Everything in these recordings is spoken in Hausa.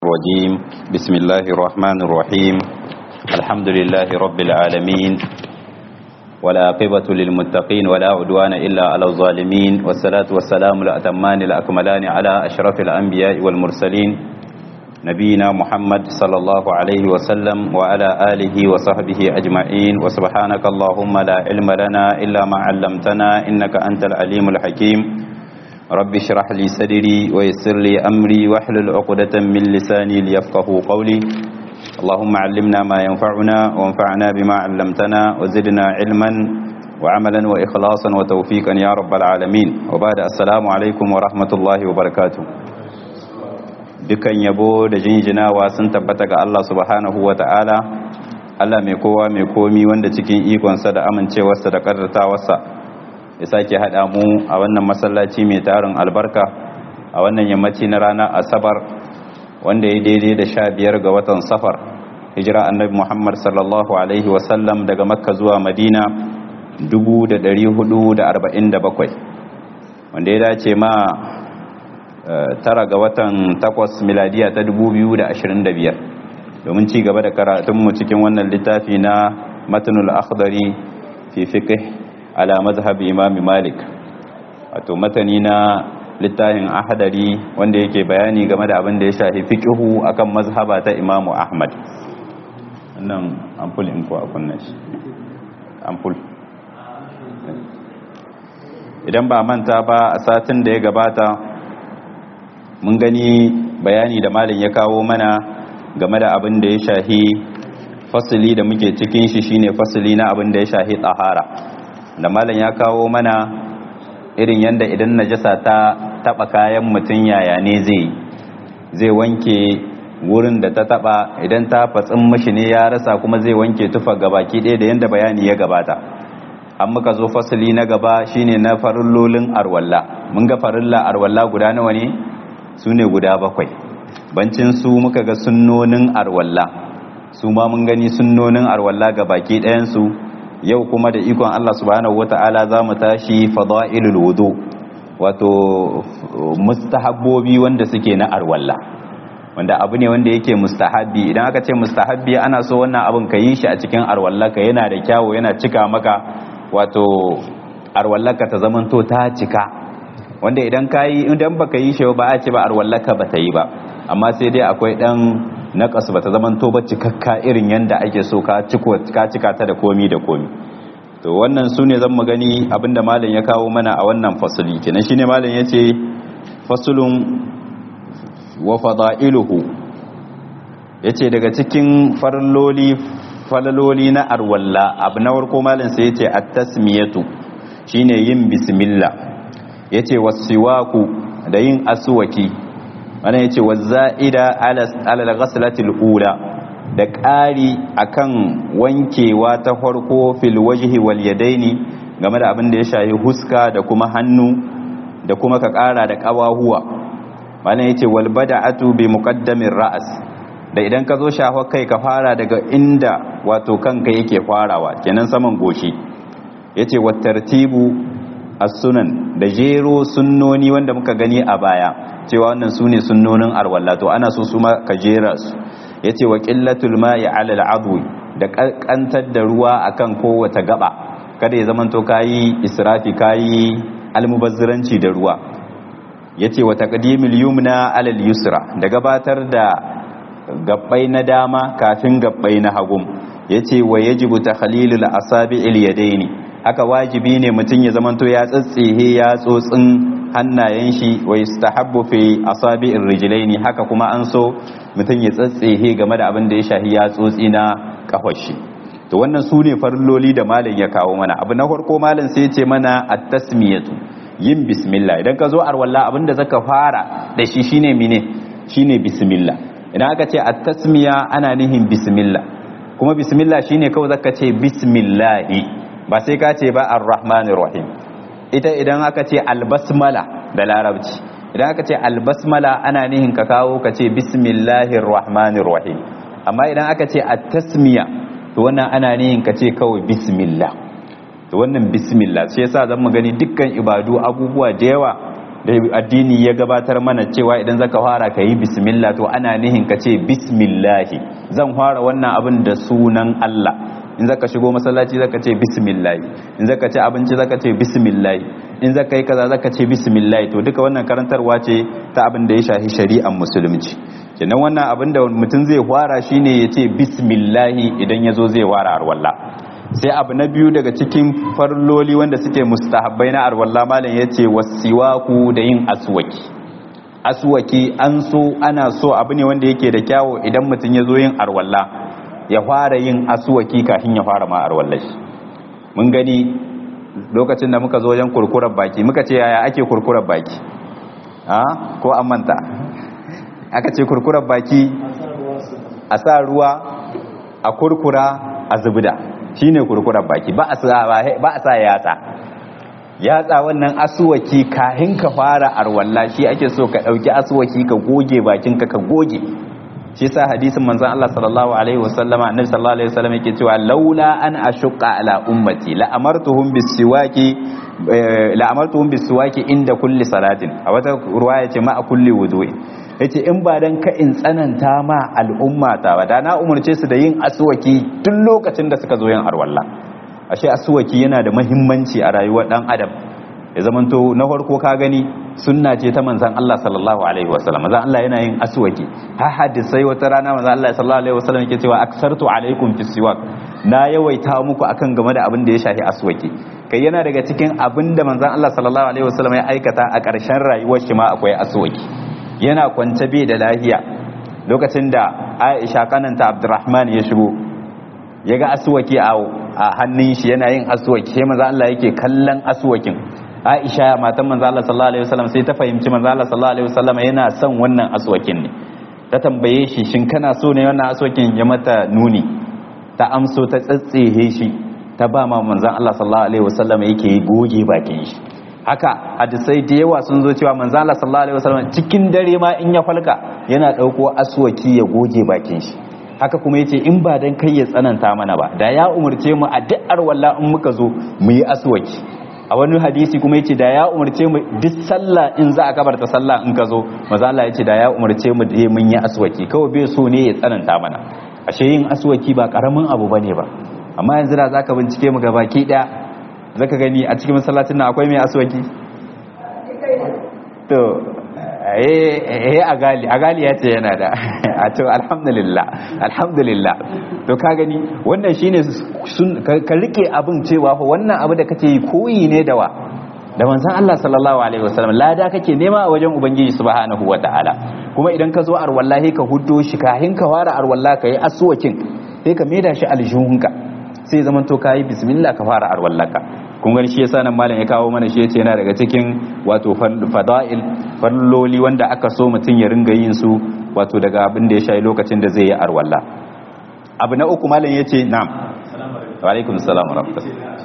الرجيم بسم الله الرحمن الرحيم الحمد لله رب العالمين ولا عقبة للمتقين ولا عدوان إلا على الظالمين والصلاة والسلام الأتمان الأكملان على أشرف الأنبياء والمرسلين نبينا محمد صلى الله عليه وسلم وعلى آله وصحبه أجمعين وسبحانك اللهم لا علم لنا إلا ما علمتنا إنك أنت العليم الحكيم رب اشرح لي صدري ويسر لي أمري واحلل عقدة من لساني ليفقه قولي اللهم علمنا ما ينفعنا وانفعنا بما علمتنا وزدنا علما وعملا وإخلاصا وتوفيقا يا رب العالمين وبعد السلام عليكم ورحمة الله وبركاته dukan yabo da jinjinawa sun tabbata ga Allah subhanahu wa ta'ala Allah mai kowa mai komi wanda cikin ikonsa da amincewarsa da ƙarratawarsa ya sake haɗa mu a wannan masallaci mai tarin albarka a wannan yammaci na ranar asabar wanda ya daidai da sha biyar ga watan safar hijira annabi muhammad sallallahu alaihi wasallam daga makka zuwa madina 447 wanda ya dace ma tara ga watan takwas miladiya ta 2025 domin ci gaba da karatunmu cikin wannan littafi na matanul akhdari fi fiqh ala mazhab imam malik wato matani na littafin ahadari wanda yake bayani game da abin da ya shafi fiqhu akan mazhaba ta imam ahmad wannan ampul in ko a kunna shi ampul idan ba manta ba a satin da ya gabata mun gani bayani da malin ya kawo mana game da abin da ya shahi fasili da muke cikin shi shine fasili na abin da ya shahi tsahara da malin ya kawo mana irin yadda idan najasa ta taba kayan mutum yaya ne zai zai wanke wurin da ta taba idan ta fatsin mashi ne ya rasa kuma zai wanke tufa gabaki ɗaya da yadda bayani ya gabata an muka zo fasili na gaba shine na farillolin arwalla mun ga farilla arwalla guda nawa ne su ne guda bakwai bancin su muka ga sunnonin arwalla su ma mun gani sunnonin arwalla ga baki ɗayansu yau kuma da ikon Allah subhanahu wata'ala za mu tashi fada'ilul wudu wato mustahabbobi wanda suke na arwalla wanda abu ne wanda yake mustahabbi idan aka ce mustahabbi ana so wannan abin ka yi shi a cikin arwallaka yana da kyawu yana cika maka wato arwallaka ta zamanto ta cika wanda idan ka yi idan baka yi shi ba a ce ba arwallaka ba ta yi ba amma sai dai akwai dan naqas ba ta zaman to ba cikakka irin yanda ake so ka ciko ka cika ta da komi da komi to wannan sune zan mu gani abinda malam ya kawo mana a wannan fasali kenan shine malam yace fasulun wa fada'iluhu yace daga cikin farloli falaloli na arwalla abu na farko malam sai yace at-tasmiyatu shine yin bismillah ya ce wasiwaku da yin asuwaki wani ya ce wazza'ida alal ghaslatil ula da ƙari akan wankewa ta farko fil wajhi wal yadaini game da abin da ya shayi huska da kuma hannu da kuma ka ƙara da ƙawahuwa wani ya ce wal bada'atu bi muqaddamin ra'as da idan ka zo shafa kai ka fara daga inda wato kanka yake farawa kenan saman goshi yace wat tartibu as-sunan da jero sunnoni wanda muka gani a baya cewa wannan sune sunnonin arwalla to ana so su ma ka jera su yace wa qillatul ma'i 'ala al-'adwi da kantar da ruwa akan kowace gaba kada ya zamanto kayi israfi kayi almubazziranci da ruwa yace wa taqdimul yumna 'ala al-yusra da gabatar da gabbai na dama kafin gabbai na hagum yace wa yajibu takhlilul asabi'il yadaini haka wajibi ne mutum ya zamanto ya tsatsihe ya tsotsin hannayen shi wa yustahabbu fi asabi'ir rijlaini haka kuma an so mutum ya tsatsihe game da abin da ya shahi ya tsotsi na kafar shi to wannan su ne farilloli da malam ya kawo mana abu na farko malam sai ya ce mana at-tasmiyatu yin bismillah idan ka zo arwalla abin da zaka fara da shi shine mine shine bismillah idan aka ce at-tasmiya ana nihin bismillah kuma bismillah shine kawai zaka ce bismillahi ba sai ka ce ba ar-rahmanir rahim ita idan aka ce albasmala da larabci idan aka ce albasmala ana nihin ka kawo ka ce bismillahir rahmanir rahim amma idan aka ce at-tasmiya to wannan ana nihin ka ce kawai bismillah to wannan bismillah sai yasa zan mu gani dukkan ibadu abubuwa da yawa da addini ya gabatar mana cewa idan zaka fara ka yi bismillah to ana nihin ka ce bismillahi zan fara wannan abin da sunan Allah in zaka shigo masallaci zaka ce bismillah in zaka ci abinci zaka ce bismillah in zaka yi kaza zaka ce bismillah to duka wannan karantarwa ce ta abin da ya shafi shari'ar musulunci kenan wannan abin da mutum zai fara shine ya ce bismillah idan ya zo zai fara arwalla sai abu na biyu daga cikin farloli wanda suke mustahabbai na arwalla malam ya ce wasiwaku da yin aswaki aswaki an so ana so abu ne wanda yake da kyawo idan mutum ya zo yin arwalla ya fara yin aswaki kafin ya fara ma arwallar shi mun gani lokacin da muka zo wajen kurkurar baki muka ce yaya ake kurkurar baki a ko an manta aka ce kurkurar baki a sa ruwa a kurkura a zubda shine kurkurar baki ba a sa yatsa yatsa wannan asuwaki kahin ka fara arwalla shi ake so ka dauki asuwaki ka goge bakinka ka goge shi sa hadisin manzon Allah sallallahu alaihi wasallama annabi sallallahu alaihi wasallam yake cewa laula an ashqa ala ummati la amartuhum bisiwaki la amartuhum bisiwaki inda kulli salatin a wata ruwaya ce ma a kulli wudu'i yace in ba dan ka in tsananta ma al'umma ta ba da na umurce su da yin aswaki duk lokacin da suka zo yin arwalla ashe aswaki yana da muhimmanci a rayuwar dan adam ya zamanto na farko ka gani sunna ce ta manzan Allah sallallahu alaihi wasallam manzan Allah yana yin aswaki ha hadisai wata rana manzan Allah sallallahu alaihi wasallam yake cewa aksartu alaikum fi siwak na yawaita muku akan game da abin da ya shafi aswaki kai yana daga cikin abin da manzan Allah sallallahu alaihi wasallam ya aikata a ƙarshen rayuwar shi ma akwai aswaki yana kwance bai da lahiya lokacin da Aisha kananta Abdurrahman ya shigo ya ga aswaki a hannun shi yana yin aswaki sai manzan Allah yake kallon aswakin Aisha matan manzo Allah sallallahu alaihi wasallam sai ta fahimci manzo Allah sallallahu alaihi wasallam yana son wannan aswakin ne ta tambaye shi shin kana so ne wannan aswakin ya mata nuni ta amso ta tsatsehe shi ta ba ma manzon Allah sallallahu alaihi wasallam yake goge bakin shi haka hadisai da yawa sun zo cewa manzo Allah sallallahu alaihi wasallam cikin dare ma in ya falka yana dauko aswaki ya goge bakin shi haka kuma yace in ba dan kai ya tsananta mana ba da ya umurce mu a duk arwalla in muka zo mu yi aswaki a wani hadisi kuma yace da ya umarce mu duk sallah in za a kabarta sallah in ka zo maza Allah yace da ya umarce mu da mun yi aswaki kawai bai so ne ya tsananta mana ashe yin aswaki ba karamin abu bane ba amma yanzu da zaka bincike mu gabaki daya zaka gani a cikin masallacin nan akwai mai aswaki to eh a gali a gali ya ce yana da a to alhamdulillah alhamdulillah to ka gani wannan shine ka rike abin cewa fa wannan abu da kake yi koyi ne da wa da manzon Allah sallallahu alaihi wasallam lada kake nema a wajen ubangiji subhanahu wataala kuma idan ka zo arwallahi ka huddo shi kahin ka fara arwalla ka yi aswakin sai ka maida shi aljihunka sai zaman to kayi bismillah ka fara arwallaka kun gani shi yasa nan malam ya kawo mana shi yace yana daga cikin wato fada'il falloli wanda aka so mutum ya ringa yin su wato daga abin da ya shayi lokacin da zai yi arwalla abu na uku malam yace na'am wa alaikum assalam wa rahmatullah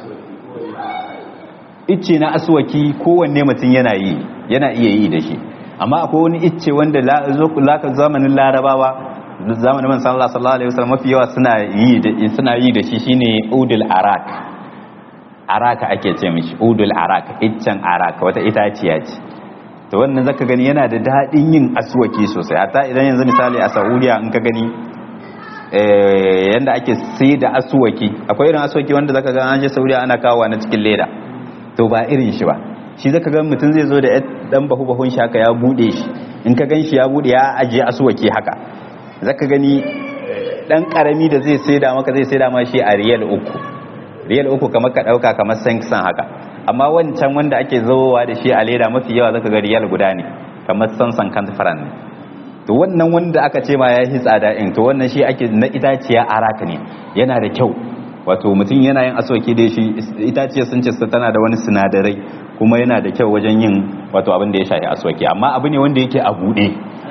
icce na aswaki kowanne mutum yana yi yana iya yi da shi amma akwai wani icce wanda laka zamanin larabawa zamanin man sallallahu alaihi wasallam mafi yawa suna yi da suna yi da shi shine udul arak araka ake ce mishi udul arak iccen araka wata itaciya ce to wannan zaka gani yana da dadin yin aswaki sosai hatta idan yanzu misali a Saudiya in ka gani eh yanda ake sai da aswaki akwai irin aswaki wanda zaka ga an je Saudiya ana kawo na cikin leda to ba irin shi ba shi zaka ga mutum zai zo da dan bahu bahun shi haka ya bude shi in ka gan shi ya bude ya ajiye aswaki haka zaka gani dan karami da zai saida maka zai saida ma shi a riyal uku riyal uku kamar ka dauka kamar sankisan haka amma wancan wanda ake zowa da shi a leda mafi yawa zaka ga riyal guda ne kamar sansan kan faran ne to wannan wanda aka ce ma ya yi tsada in to wannan shi ake na itaciya araka ne yana da kyau wato mutum yana yin asoki da shi itaciya sun ce tana da wani sinadarai kuma yana da kyau wajen yin wato abin da ya shafi asoki amma abu ne wanda yake a buɗe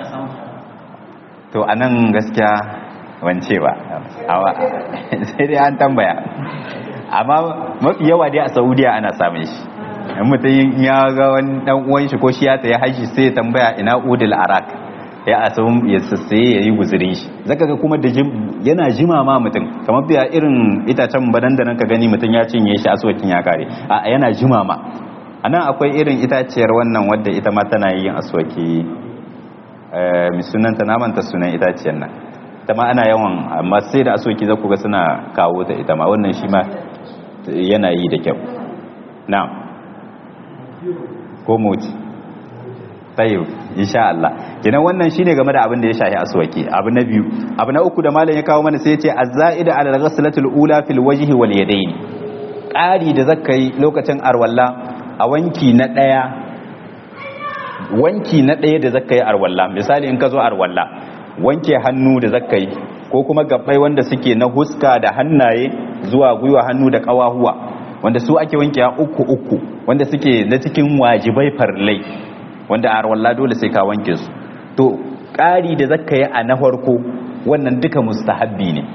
to a nan gaskiya wance ba sai dai an tambaya amma mafi yawa dai a saudiya ana samun shi in mutum ya ga wani dan uwan shi ko shi ya tsaye haji sai ya tambaya ina udul arak ya asum ya sassaye ya yi guzurin shi zaka ga kuma da yana jima ma mutum kamar biya irin itacen badan da nan ka gani mutum ya cinye shi aswakin ya kare a yana jima ma anan akwai irin itaciyar wannan wadda ita ma tana yin aswaki mai sunanta namanta sunan itaciyar nan ita ma ana yawan amma sai da aswaki za ku ga suna kawo ta ita ma wannan shi ma yana yi da kyau na ko moti tayyib insha Allah kenan wannan shine game da abin da ya shahi aswaki abu na biyu abu na uku da malam ya kawo mana sai ya ce az-za'ida ala al-ghaslatil ula fil wajhi wal yadayn ƙari da zaka yi lokacin arwalla a wanki na daya wanki na daya da zaka yi arwalla misali in ka zo arwalla wanke hannu da zaka yi ko kuma gabbai wanda suke na huska da hannaye zuwa gwiwa hannu da kawahuwa wanda su ake wanke uku uku wanda suke na cikin wajibai farlai wanda a arwalla dole sai ka wanke su to ƙari da zaka yi a na farko wannan duka mustahabbi ne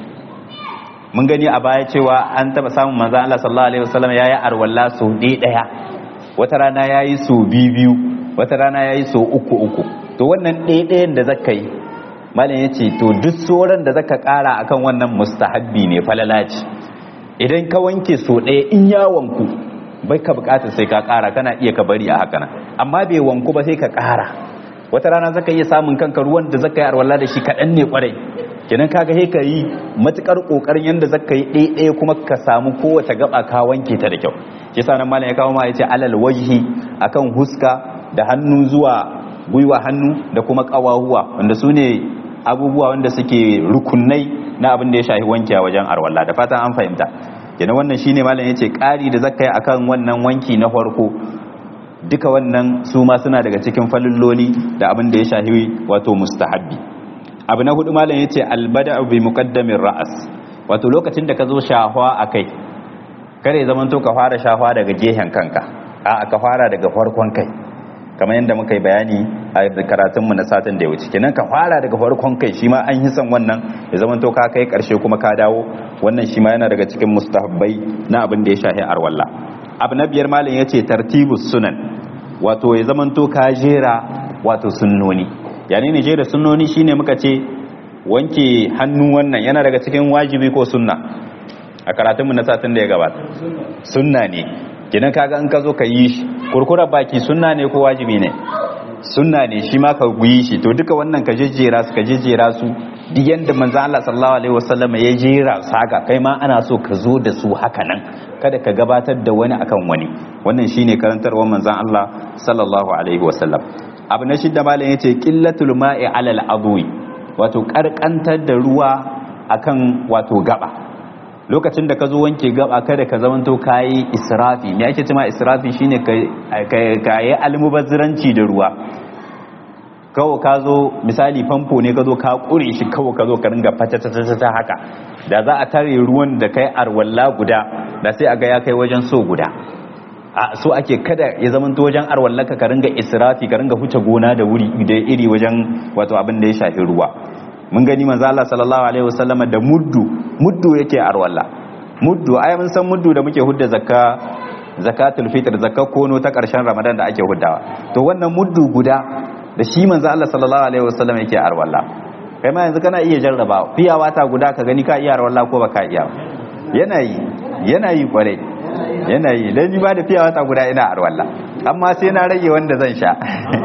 mun gani a baya cewa an taba samun manzo Allah sallallahu alaihi wasallam yayi arwalla so ɗaya wata rana yayi so biyu wata rana yayi so uku uku to wannan ɗaya ɗayan da zaka yi malam yace to duk sauran da zaka ƙara akan wannan mustahabbi ne falalaci idan ka wanke so ɗaya in ya wanku bai ka bukatar sai ka ƙara kana iya ka bari a haka nan amma bai wanku ba sai ka ƙara wata rana zaka iya samun kanka ruwan da zaka yi arwalla da shi kaɗan ne kwarai kenan kaga sai ka yi matukar kokarin yanda zaka yi ɗaya kuma ka samu kowace gaba ka wanke ta da kyau shi yasa nan malam ya kawo ma yace alal wajhi akan huska da hannu zuwa gwiwa hannu da kuma kawahuwa wanda su ne abubuwa wanda suke rukunai na abin da ya shafi wanke a wajen arwalla da fatan an fahimta kenan wannan shine malam yace ƙari da zaka yi akan wannan wanki na farko duka wannan su ma suna daga cikin falilloli da abin da ya shafi wato mustahabbi abu na hudu malam yace albada bi muqaddamin ra'as wato lokacin da ka zo shahwa akai kare zaman to ka fara shahwa daga gehen kanka a ka fara daga farkon kai kamar yadda muka yi bayani a karatun mu na satin da ya wuce kenan ka fara daga farkon kai shi ma an yi son wannan ya zaman to ka kai karshe kuma ka dawo wannan shi ma yana daga cikin mustahabbai na abin da ya shahi arwalla abu na biyar malam yace tartibus sunan wato ya zaman to ka jera wato sunnoni yani ne jera sunnoni shine muka ce wanke hannu wannan yana daga cikin wajibi ko sunna a karatunmu na satin da ya gabata sunna ne kidan kaga in ka zo ka yi shi kurkura baki sunna ne ko wajibi ne sunna ne shi ma ka guyi shi to duka wannan ka jejjera su ka jejjera su duk yanda manzo Allah sallallahu alaihi wasallam ya jera su haka kai ma ana so ka zo da su haka nan kada ka gabatar da wani akan wani wannan shine karantarwar manzon Allah sallallahu alaihi wasallam abu na shidda malam yace qillatul ma'i alal adwi wato karkantar da ruwa akan wato gaba lokacin da ka zo wanke gaba kada ka zamanto kayi israfi me ake cewa israfi shine ka yi almubazziranci da ruwa kawo ka zo misali famfo ne ka zo ka kure shi kawo ka zo ka ringa fata haka da za a tare ruwan da kai arwalla guda da sai a ga ya kai wajen so guda a so ake kada ya zama wajen arwallaka ka ringa israfi ka ringa huce gona da wuri da iri wajen wato abin da ya shafi ruwa mun gani manzo Allah sallallahu alaihi wasallama da muddu muddu yake arwalla muddu ai mun san muddu da muke hudda zakka zakatul fitr zakka kono ta karshen ramadan da ake huddawa to wannan muddu guda da shi manzo Allah sallallahu alaihi wasallama yake arwalla kai ma yanzu kana iya jarraba fiya wata guda ka gani ka iya arwalla ko baka iya yana yi yana yi kwarai yana yi dan ni ba da fiya wata guda ina arwalla amma sai na rage wanda zan sha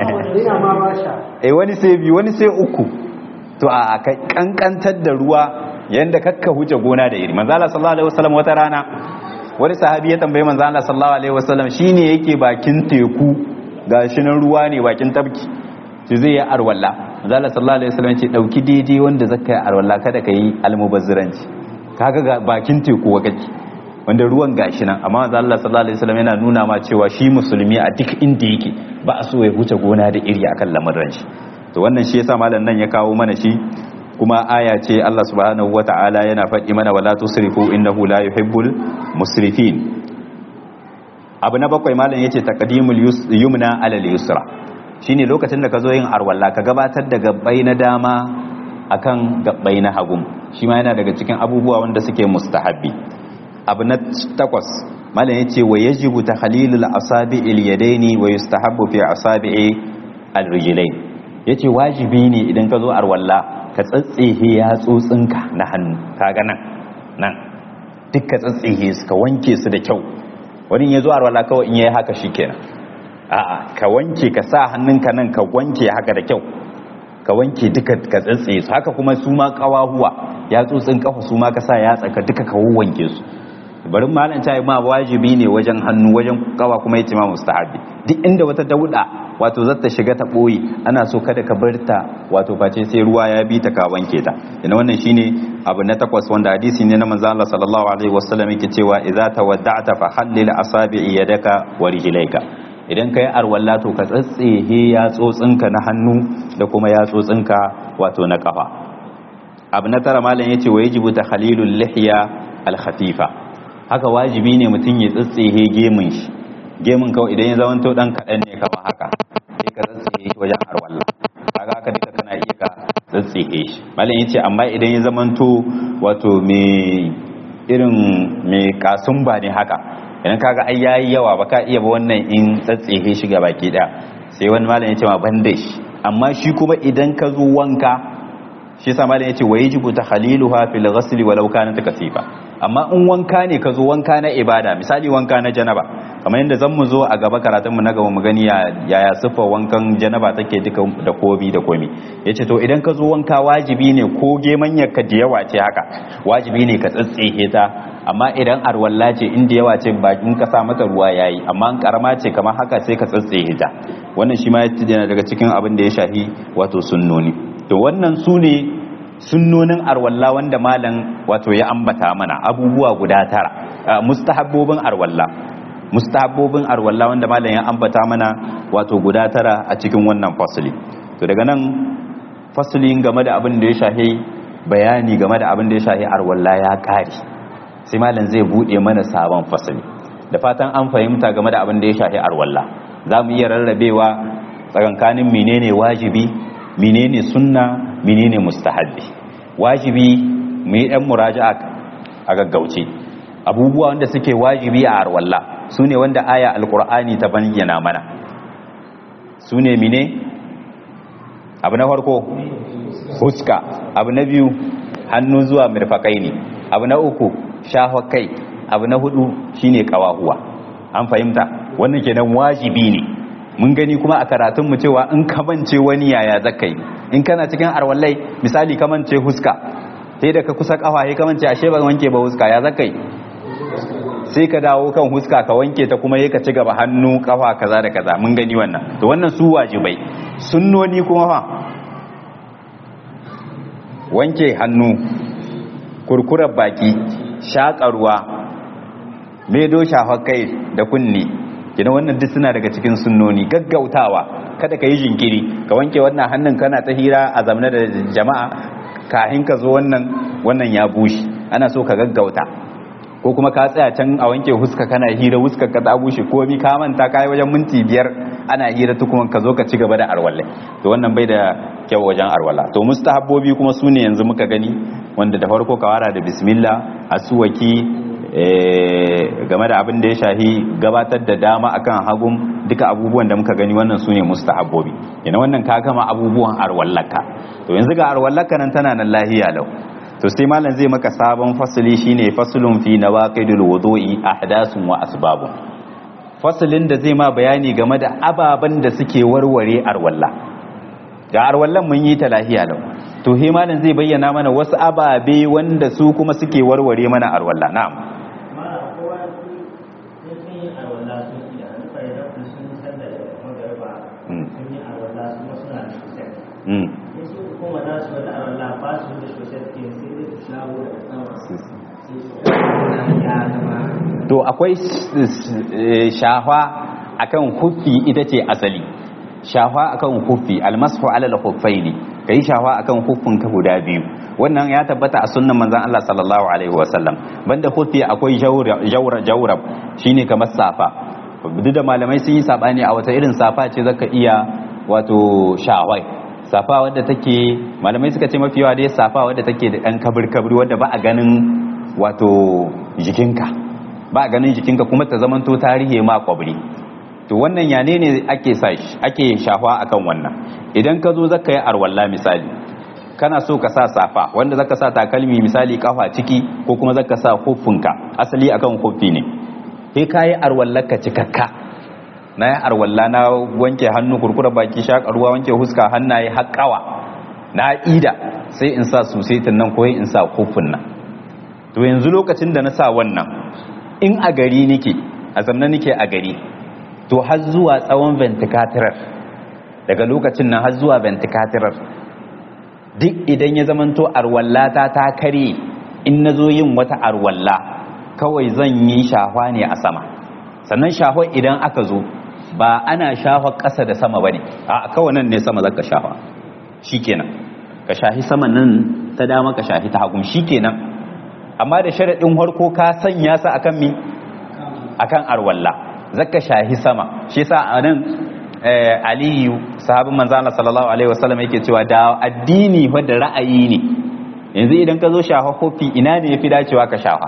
eh wani sai biyu wani sai uku to a kankantar da ruwa yanda kakka huce gona da iri manzo Allah sallallahu alaihi wasallam wata rana wani sahabi ya tambaye manzo Allah sallallahu alaihi wasallam shine yake bakin teku gashi nan ruwa ne bakin tabki shi zai yi arwalla manzo Allah sallallahu alaihi wasallam ce dauki daidai wanda zaka yi arwalla kada ka yi almubazziranci kaga ga bakin teku wakati wanda ruwan gashi nan amma manzo Allah sallallahu alaihi wasallam yana nuna ma cewa shi musulmi a duk inda yake ba a so ya huce gona da iri akan lamarin shi to wannan shi yasa malam nan ya kawo mana shi kuma aya ce Allah subhanahu wata'ala yana faɗi mana wala tusrifu innahu la yuhibbul musrifin abu na bakwai malam yace taqdimul yumna ala al-yusra shine lokacin da ka zo yin arwalla ka gabatar da gabbai na dama akan gabbai na hagu shi ma yana daga cikin abubuwa wanda suke mustahabbi abu na takwas malam yace wa yajibu tahlilul asabi'il yadaini wa yustahabbu fi asabi'i al-rijlain yace wajibi ne idan ka zo arwalla ka tsatsehe yatsotsinka na hannu kaga nan nan duk ka tsatsehe su ka wanke su da kyau wani ya zo arwalla kawai in yayi haka shikenan a'a ka wanke ka sa hannunka nan ka wanke haka da kyau ka wanke duka ka tsatsaye su haka kuma su ma kawahuwa ya tsotsin kafa su ma ka sa ya tsaka duka ka wanke su bari malam ta ma wajibi ne wajen hannu wajen kawa kuma yace ma mustahabi duk inda wata dauda wato zata shiga ta boye ana so kada ka bar ta wato face sai ruwa ya bi ta ka wanke ta ina wannan shine abu na takwas wanda hadisi ne na manzo Allah sallallahu alaihi wasallam yake cewa idza tawadda'ta fa hallil asabi'i yadaka wa rijlaika idan kai arwalla to ka tsatsehe ya tsotsinka na hannu da kuma ya tsotsinka wato na kafa abu na tara malam yace wa yajibu takhalilul lihya al khafifa haka wajibi ne mutum ya tsatsehe gemun shi gemun kawai idan ya zamanto dan kaɗan ne kama haka sai ka tsatsehe shi wajen arwalla kaga haka duka kana iya ka tsatsehe shi malam yace amma idan ya zamanto wato me irin me kasumba ne haka idan kaga ai yayi yawa baka iya ba wannan in tsatsehe shi ga baki daya sai wani malam yace ma banda shi amma shi kuma idan ka zo wanka shi yasa malam yace wajibu takhaliluha fil ghusl walau kanat kasifa amma in wanka ne ka zo wanka na ibada misali wanka na janaba kamar yadda zan mu zo a gaba karatunmu na gaba mu gani yaya siffar wankan janaba take duka da kobi da komi yace to idan ka zo wanka wajibi ne ko gemanyar ka da yawa ce haka wajibi ne ka tsatsehe ta amma idan arwalla ce inda yawa ce bakin ka sa mata ruwa yayi amma in karama ce kamar haka sai ka tsatsehe ta wannan shi ma yana daga cikin abin da ya shahi wato sunnoni to wannan su ne sunnonin arwalla wanda malam wato ya ambata mana abubuwa guda tara mustahabbobin arwalla mustahabbobin arwalla wanda malam ya ambata mana wato guda tara a cikin wannan fasili to daga nan fasilin game da abin da ya shahi bayani game da abin da ya shahi arwalla ya kare sai malam zai bude mana sabon fasili da fatan an fahimta game da abin da ya shahi arwalla za mu iya rarrabewa tsakankanin menene wajibi menene sunna menene mustahabbi wajibi mu yi ɗan muraja'a a gaggauce abubuwa wanda suke wajibi a arwalla su ne wanda aya alkur'ani ta bayyana mana su ne mine abu na farko huska abu na biyu hannu zuwa mirfakai ne abu na uku shahwa kai abu na hudu shine kawahuwa an fahimta wannan kenan wajibi ne mun gani kuma a karatun mu cewa in kamance wani yaya zakai in kana cikin arwallai misali kamance huska sai da ka kusa kafa kamance ashe ba wanke ba huska ya zakai sai ka dawo kan huska ka wanke ta kuma ka ci gaba hannu kafa kaza da kaza mun gani wannan to wannan su wajibai sunnoni kuma fa wanke hannu kurkurar baki shaƙarwa medo shafar kai da kunni kina wannan duk suna daga cikin sunnoni gaggautawa kada ka yi jinkiri ka wanke wannan hannun kana ta hira a zamana da jama'a kahin ka zo wannan wannan ya bushe ana so ka gaggauta ko kuma ka tsaya can a wanke huska kana hira huska ka ta bushe ko mi ka manta kai wajen minti biyar ana hira tukuman ka zo ka ci gaba da arwalle to wannan bai da kyau wajen arwala to mustahabbobi kuma sune yanzu muka gani wanda da farko ka wara da bismillah asuwaki game da abin da ya shahi gabatar da dama akan hagun duka abubuwan da muka gani wannan sune mustahabbobi yana wannan ka gama abubuwan arwallaka to yanzu ga arwallaka nan tana nan lahiya lau to sai malam zai maka sabon fasali shine faslun fi nawaqidul wudu'i ahdasun wa asbabun fasalin da zai ma bayani game da ababan da suke warware arwalla ga arwallan mun yi ta lahiya lau to he malam zai bayyana mana wasu ababe wanda su kuma suke warware mana arwalla na'am to akwai shafa akan huffi ita ce asali shafa akan huffi almasu alal huffaini kai shafa akan huffin ka guda biyu wannan ya tabbata a sunnan manzon Allah sallallahu alaihi wasallam banda huffi akwai jawra jawrab shine kamar safa duk da malamai sun yi sabani a wata irin safa ce zaka iya wato shawai safa wadda take malamai suka ce mafi yawa dai safa wadda take da ɗan kabir kabir wadda ba a ganin wato jikinka ba a ganin jikinka kuma ta zamanto tarihi ma kwabri to wannan yane ne ake sa ake shafa akan wannan idan ka zo zaka yi arwalla misali kana so ka sa safa wanda zaka sa takalmi misali kafa ciki ko kuma zaka sa huffinka asali akan huffi ne sai ka yi arwallarka cikakka na yi arwalla na wanke hannu kurkura baki shakarwa wanke huska hannaye haƙawa na ida sai in sa susaitin nan ko in sa kofin nan to yanzu lokacin da na sa wannan in a gari nike a zamna nike a gari to har zuwa tsawon venticatorar daga lokacin nan har zuwa venticatorar duk idan ya zamanto arwallata ta kare in na zo yin wata arwalla kawai zan yi shahwa ne a sama sannan shahwa idan aka zo ba ana shahwa ƙasa da sama ba ne a kawai nan ne sama za ka shahwa shi kenan ka shahi sama nan ta dama ka shahi ta hagun shi kenan amma da sharaɗin harko ka sanya sa akan mi akan arwalla zaka shahi sama shi yasa a nan aliyu sahabin manzo Allah sallallahu alaihi wasallam yake cewa da addini wadda ra'ayi ne yanzu idan ka zo shafa kofi ina ne yafi dacewa ka shafa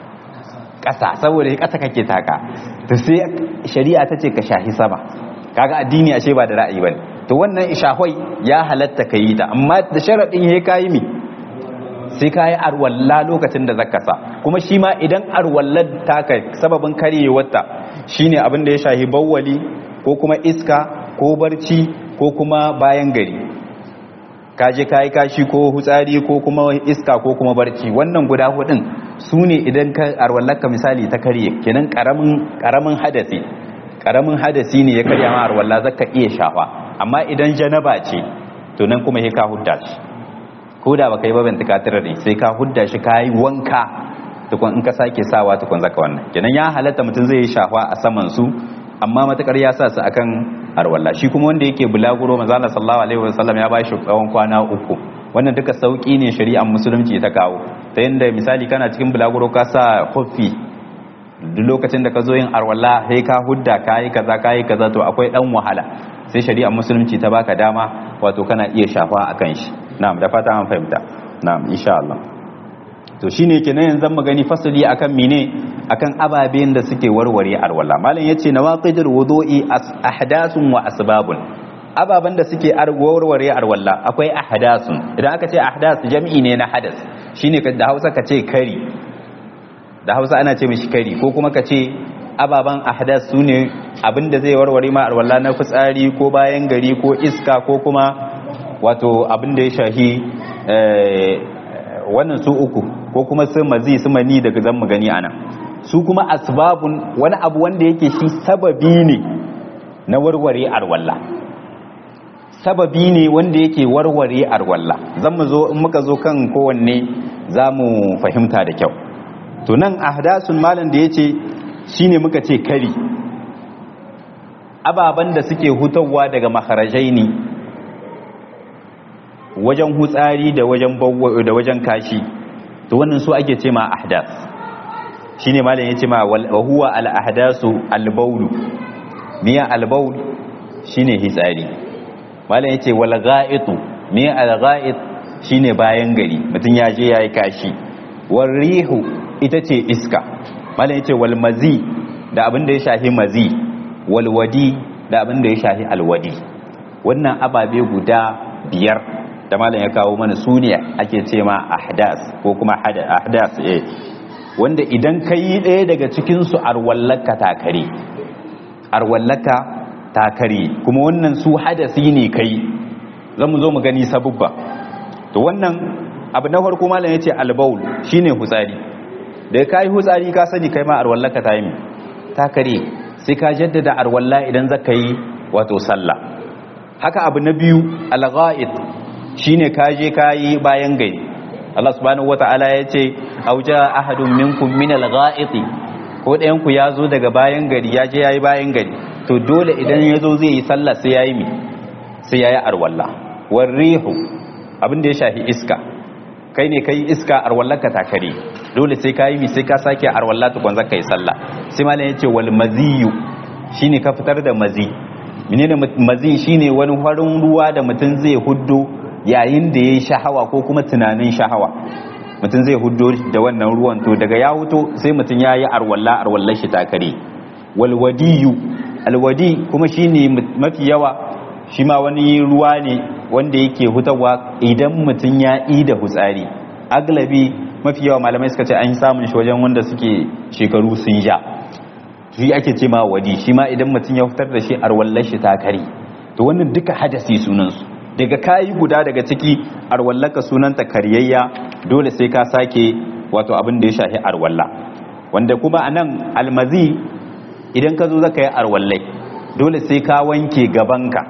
ƙasa saboda ƙasa kake taka to sai shari'a ta ce ka shahi sama kaga addini ashe ba da ra'ayi bane to wannan ishahoi ya halatta ka yi ta amma da sharadin ya kayi mi sai ka yi arwalla lokacin da zaka sa kuma shi ma idan arwallar taka sababin karyewarta shine abin da ya shahi bawwali ko kuma iska ko barci ko kuma bayan gari kaje kayi kashi ko hutsari ko kuma iska ko kuma barci wannan guda hudun su ne idan ka arwallarka misali ta karye kenan karamin karamin hadasi karamin hadasi ne ya karya ma arwalla zaka iya shafa amma idan janaba ce to nan kuma sai ka hudda shi ko da baka yi ba bantaka ne sai ka hudda shi ka yi wanka tukun in ka sake sawa tukun zaka wannan kenan ya halatta mutum zai yi shafa a saman su amma matakar ya sa su akan arwalla shi kuma wanda yake bulaguro manzo Allah sallallahu alaihi wasallam ya bashi tsawon kwana uku wannan duka sauki ne shari'ar musulunci ta kawo ta yanda misali kana cikin bulaguro ka sa kofi duk lokacin da ka zo yin arwalla sai ka hudda kayi kaza kayi kaza to akwai dan wahala sai shari'ar musulunci ta baka dama wato kana iya shafa akan shi na'am da fata an fahimta na'am insha Allah to shine kenan yanzu mu gani fasali akan mene akan ababen da suke warware alwala malam yace nawaqidul wudu'i ahdathun wa asbabun ababen da suke warware alwala akwai ahdathun idan aka ce ahdath jami'i ne na hadas shine da Hausa ka ce kari da Hausa ana ce mishi kari ko kuma ka ce ababen ahdath sune abinda zai warware ma alwala na fitsari ko bayan gari ko iska ko kuma wato abin da ya shahi wannan su uku ko kuma su mazi su mani daga zan mu gani anan su kuma asbabun wani abu wanda yake shi sababi ne na warware arwalla sababi ne wanda yake warware arwalla zan mu zo in muka zo kan kowanne za mu fahimta da kyau to nan ahdasun malam da yace shine muka ce kari ababan da suke hutawa daga maharajai ne wajen hutsari da wajen da wajen kashi to wannan su ake ce ma ahdas shine malam yace ma wa huwa al ahdasu al bawl miya al bawl shine hitsari malam yace wal ga'itu miya al ga'it shine bayan gari mutun ya je yayi kashi wal rihu ita ce iska malam yace wal mazi da abin da ya shafi mazi wal wadi da abin da ya shafi al wadi wannan ababe guda biyar da malam ya kawo mana su ne ake ce ma ahdas ko kuma ahdas eh wanda idan ka yi ɗaya daga cikinsu arwallaka takare arwallaka takare kuma wannan su hadasi ne kai zan mu zo mu gani sabubba to wannan abu na farko malam ya ce albaul shine hutsari da ka yi hutsari ka sani kai ma arwallaka ta yi takare sai ka jaddada arwalla idan zaka yi wato sallah haka abu na biyu algha'id shine kaje kayi bayan gari Allah subhanahu wata'ala ya ce auja ahadun minkum min al-gha'iti ko ɗayan ku ya zo daga bayan gari ya je yayi bayan gari to dole idan ya zo zai yi sallah sai yayi mi sai yayi arwalla warrihu abin da ya shafi iska kai ne kai iska arwallaka takare dole sai kayi mi sai ka sake arwalla tukun zaka yi sallah sai malam ya ce wal maziyu shine ka fitar da mazi menene mazi shine wani farin ruwa da mutum zai huddo yayin da ya yi shahawa ko kuma tunanin shahawa mutum zai hudo da wannan ruwan to daga ya huto sai mutum ya yi arwalla arwallar shi takare walwadiyu alwadi kuma shi ne mafi yawa shi ma wani ruwa ne wanda yake hutawa idan mutum ya yi da hutsari aglabi mafi yawa malamai suka ce an samun shi wajen wanda suke shekaru sun ja shi ake ce ma wadi shi ma idan mutum ya fitar da shi arwallar shi ta kare to wannan duka hadasi sunansu daga kayi guda daga ciki arwallaka sunanta karyayya dole sai ka sake wato abin da ya shafi arwalla wanda kuma anan almazi idan ka zo zaka yi arwallai dole sai ka wanke gabanka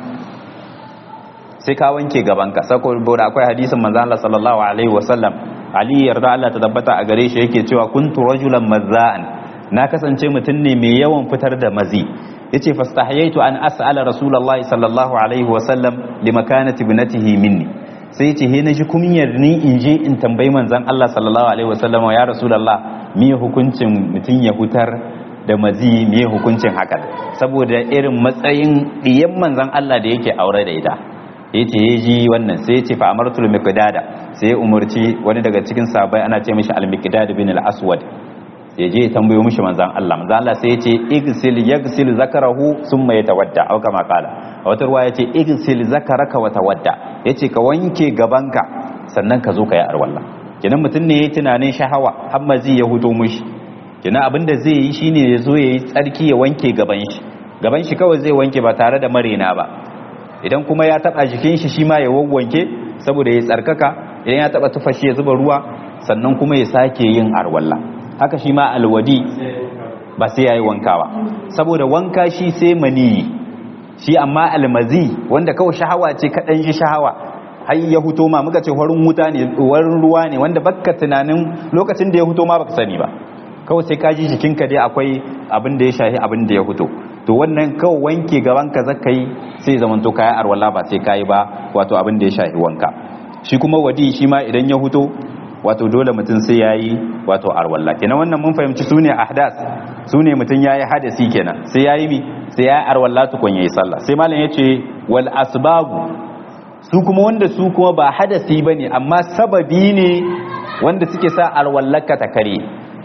sai ka wanke gabanka saboda akwai hadisin manzo Allah sallallahu alaihi wasallam Ali yarda Allah ta tabbata a gare shi yake cewa kuntu rajulan mazza'an na kasance mutum ne mai yawan fitar da mazi yace fastahyaitu an as'ala rasulullahi sallallahu alaihi wasallam limakanati ibnatihi minni sai yace he naji kunyar ni in je in tambayi manzon Allah sallallahu alaihi wasallam ya rasulullah me hukuncin mutum ya hutar da mazi me hukuncin hakan saboda irin matsayin diyan manzon Allah da yake aure da ita yace ya ji wannan sai yace fa amartul miqdada sai ya umarci wani daga cikin sahabbai ana ce mishi al-miqdad bin al-aswad sai je tambayo mishi manzan Allah manzan Allah sai ya ce igsil yagsil zakarahu summa yatawadda au kama kala a wata ruwa ya ce igsil zakaraka wa tawadda yace ka wanke gabanka sannan ka zo ka yi arwalla kenan mutum ne ya tunanin shahawa har mazi ya hudo mishi kenan abin da zai yi shine ya zo ya yi tsarki ya wanke gaban shi gaban shi kawai zai wanke ba tare da marena ba idan kuma ya taba jikin shi shi ma ya wawwanke saboda ya tsarkaka idan ya taba tufashi ya zuba ruwa sannan kuma ya sake yin arwalla haka shi ma alwadi ba sai ya yi wankawa saboda wanka shi sai maniyi shi amma almazi wanda kawai shahawa ce kaɗan shi shahawa har ya huto ma muka ce warin wuta ne warin ruwa ne wanda baka tunanin lokacin da ya huto ma baka sani ba kawai sai ka ji jikinka dai akwai abin da ya shahi abin da ya huto to wannan kawai wanke gaban ka zaka yi sai zaman to kayan arwala ba sai kayi ba wato abin da ya shahi wanka shi kuma wadi shi ma idan ya huto wato dole mutum sai ya yi wato arwalla kenan wannan mun fahimci su ne ahdas su ne mutum ya yi hadasi kenan sai ya yi mi sai ya yi arwalla tukun ya yi sallah sai malam ya ce wal asbabu su kuma wanda su kuma ba hadasi ba ne amma sababi ne wanda suke sa arwallaka ta kare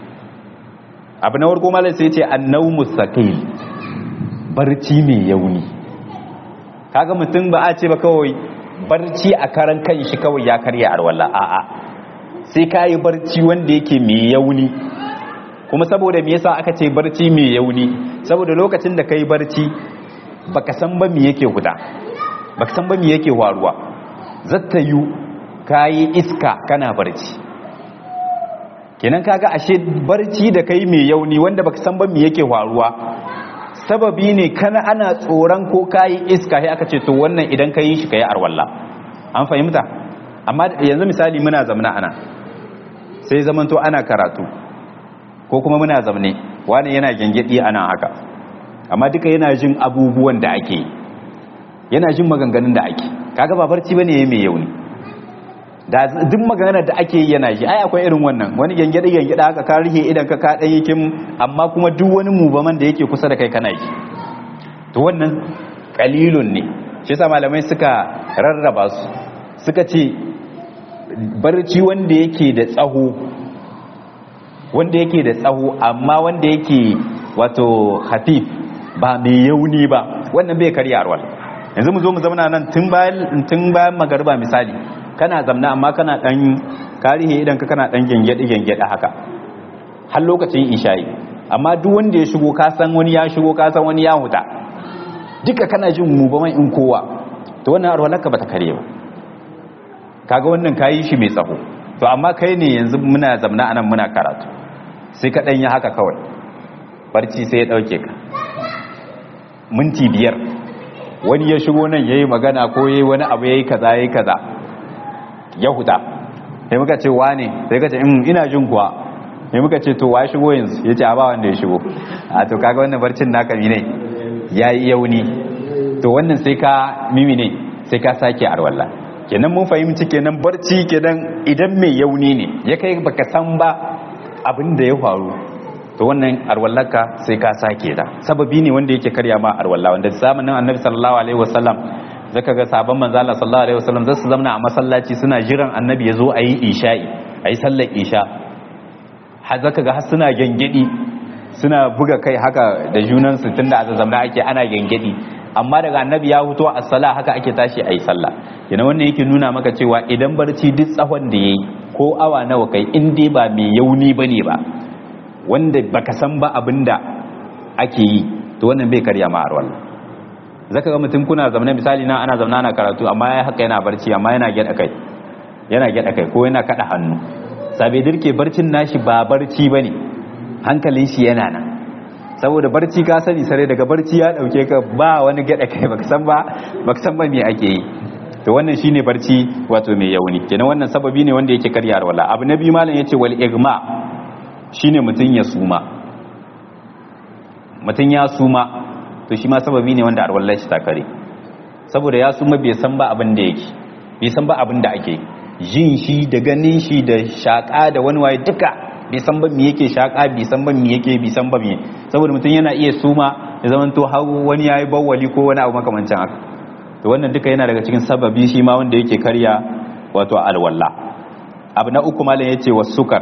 abu na warko malam sai ya ce annau mustaqil barci mai yauni kaga mutum ba a ce ba kawai barci a karan kan shi kawai ya karya arwalla a'a sai ka yi barci wanda yake mai yauni kuma saboda me yasa aka ce barci mai yauni saboda lokacin da ka yi barci baka san ba me yake huta baka san ba me yake waruwa zatta yu ka yi iska kana barci kenan kaga ashe barci da kai mai yauni wanda baka san ba me yake waruwa sababi ne kana ana tsoron ko ka yi iska sai aka ce to wannan idan ka yi shi ka yi arwalla an fahimta amma yanzu misali muna zamana ana sai zamanto ana karatu ko kuma muna zamne wani yana gengedi ana haka amma duka yana jin abubuwan da ake yana jin maganganun da ake kaga ba barci bane yayi mai yauni da duk maganar da ake yi yana ji ai akwai irin wannan wani gengedi gengedi haka ka rike idan ka ka dan yakin amma kuma duk wani mubaman da yake kusa da kai kana ji to wannan qalilun ne shi yasa malamai suka rarraba su suka ce barci wanda yake da tsaho wanda yake da tsaho amma wanda yake wato hafif ba mai yauni ba wannan bai karya arwal yanzu mu zo mu zauna nan tun bayan tun bayan magarba misali kana zamna amma kana dan karihe idan ka kana dan gengede gengede haka har lokacin isha'i amma duk wanda ya shigo ka san wani ya shigo ka san wani ya huta duka kana jin mu ba in kowa to wannan arwalaka bata kare ba kaga wannan kayi shi mai tsaho to amma kai ne yanzu muna zamna anan muna karatu sai ka yi haka kawai barci sai ya dauke ka minti biyar wani ya shigo nan yayi magana ko yayi wani abu yayi kaza yayi kaza ya huta sai muka ce wane sai ka ce ina jin kuwa sai muka ce to wa shigo yanzu yace a ba wanda ya shigo a to kaga wannan barcin naka ne yayi yauni to wannan sai ka mimi ne sai ka sake arwalla kenan mun fahimci kenan barci kenan idan mai yauni ne ya kai baka san ba abin da ya faru to wannan arwallaka sai ka sake da sababi ne wanda yake karya ma arwalla wanda zamanin annabi sallallahu alaihi wasallam zaka ga sabon manzo Allah sallallahu alaihi wasallam zasu zamna a masallaci suna jiran annabi ya zo a yi isha'i a yi sallar isha har zaka ga har suna gengedi suna buga kai haka da junansu tunda a zamna ake ana gengedi amma daga annabi ya huto a sala haka ake tashi a yi sallah yana wannan yake nuna maka cewa idan barci duk tsawon da ya yi ko awa nawa kai in dai ba mai yauni ba ne ba wanda baka san ba abin da ake yi to wannan bai karya ma arwalla zaka ga mutum kuna zamana misali na ana zamana ana karatu amma ya haka yana barci amma yana gyada kai yana gyada kai ko yana kada hannu sabe dirke barcin nashi ba barci bane hankalin shi yana nan saboda barci ka sani sare daga barci ya dauke ka ba wani gyada kai baka san ba baka san ba me ake yi to wannan shine barci wato mai yauni kenan wannan sababi ne wanda yake karya arwalla abu na biyu malam yace wal igma shine mutun ya suma mutun ya suma to shi ma sababi ne wanda arwallar shi ta kare saboda ya suma bai san ba abin da yake bai san ba abin da ake jin shi da ganin shi da shaka da wani waye duka bai san ba me yake shaka bai san ba me yake bai san ba me saboda mutum yana iya suma ya zama to har wani yayi bawwali ko wani abu makamancin haka to wannan duka yana daga cikin sababi shi ma wanda yake karya wato alwalla abu na uku malam yace wasukar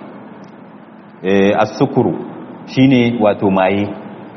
eh as-sukuru shine wato maye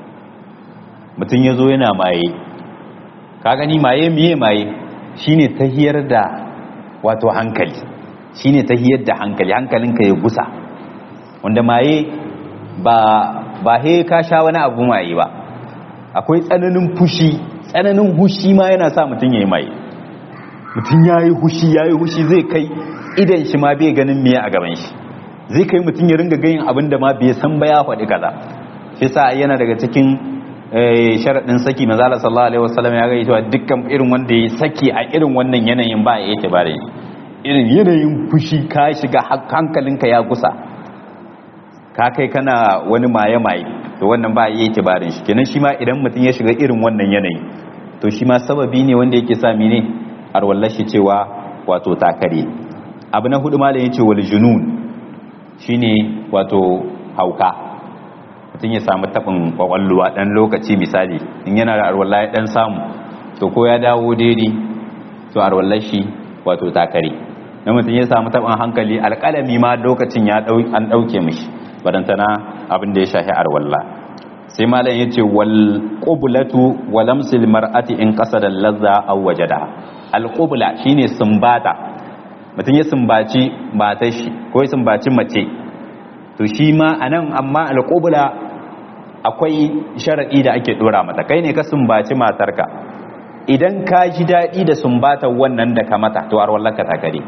mutum ya zo yana maye ka gani maye miye maye shine tahiyar da wato hankali shine tahiyar da hankali hankalinka ya gusa wanda maye ba ba he ka sha wani abu maye ba akwai tsananin fushi tsananin hushi ma yana sa mutum ya yi maye mutum ya yi hushi ya yi hushi zai kai idan shi ma bai ganin miye a gaban shi zai kai mutum ya ringa gayin abin da ma bai san ba ya faɗi kaza shi sa yana daga cikin sharaɗin saki mazala sallallahu alaihi wasallam ya gaya cewa dukkan irin wanda ya saki a irin wannan yanayin ba ya yake bare irin yanayin fushi ka shiga hankalinka ya kusa ka kai kana wani maye maye to wannan ba ya yake bare shi kenan shi ma idan mutum ya shiga irin wannan yanayi to shi ma sababi ne wanda yake sa mene arwallar shi cewa wato takare abu na hudu malam yace wal junun shine wato hauka mutum ya samu taɓin kwakwalluwa ɗan lokaci misali in yana da arwallah ya ɗan samu to ko ya dawo daidai to arwallah shi wato takare na mutum ya samu taɓin hankali alƙalami ma lokacin ya an ɗauke mishi badantana abin da ya shahi arwallah sai malam ya ce wal qublatu wa lamsil mar'ati in qasada lazza aw wajada al qubla shine sumbata mutum ya sumbaci matar shi ko ya sumbaci mace to shi ma anan amma al qubla akwai sharaɗi da ake ɗora mata kai ne ka sumbaci matarka idan ka ji daɗi da sumbatar wannan da ka mata to arwallaka ta kare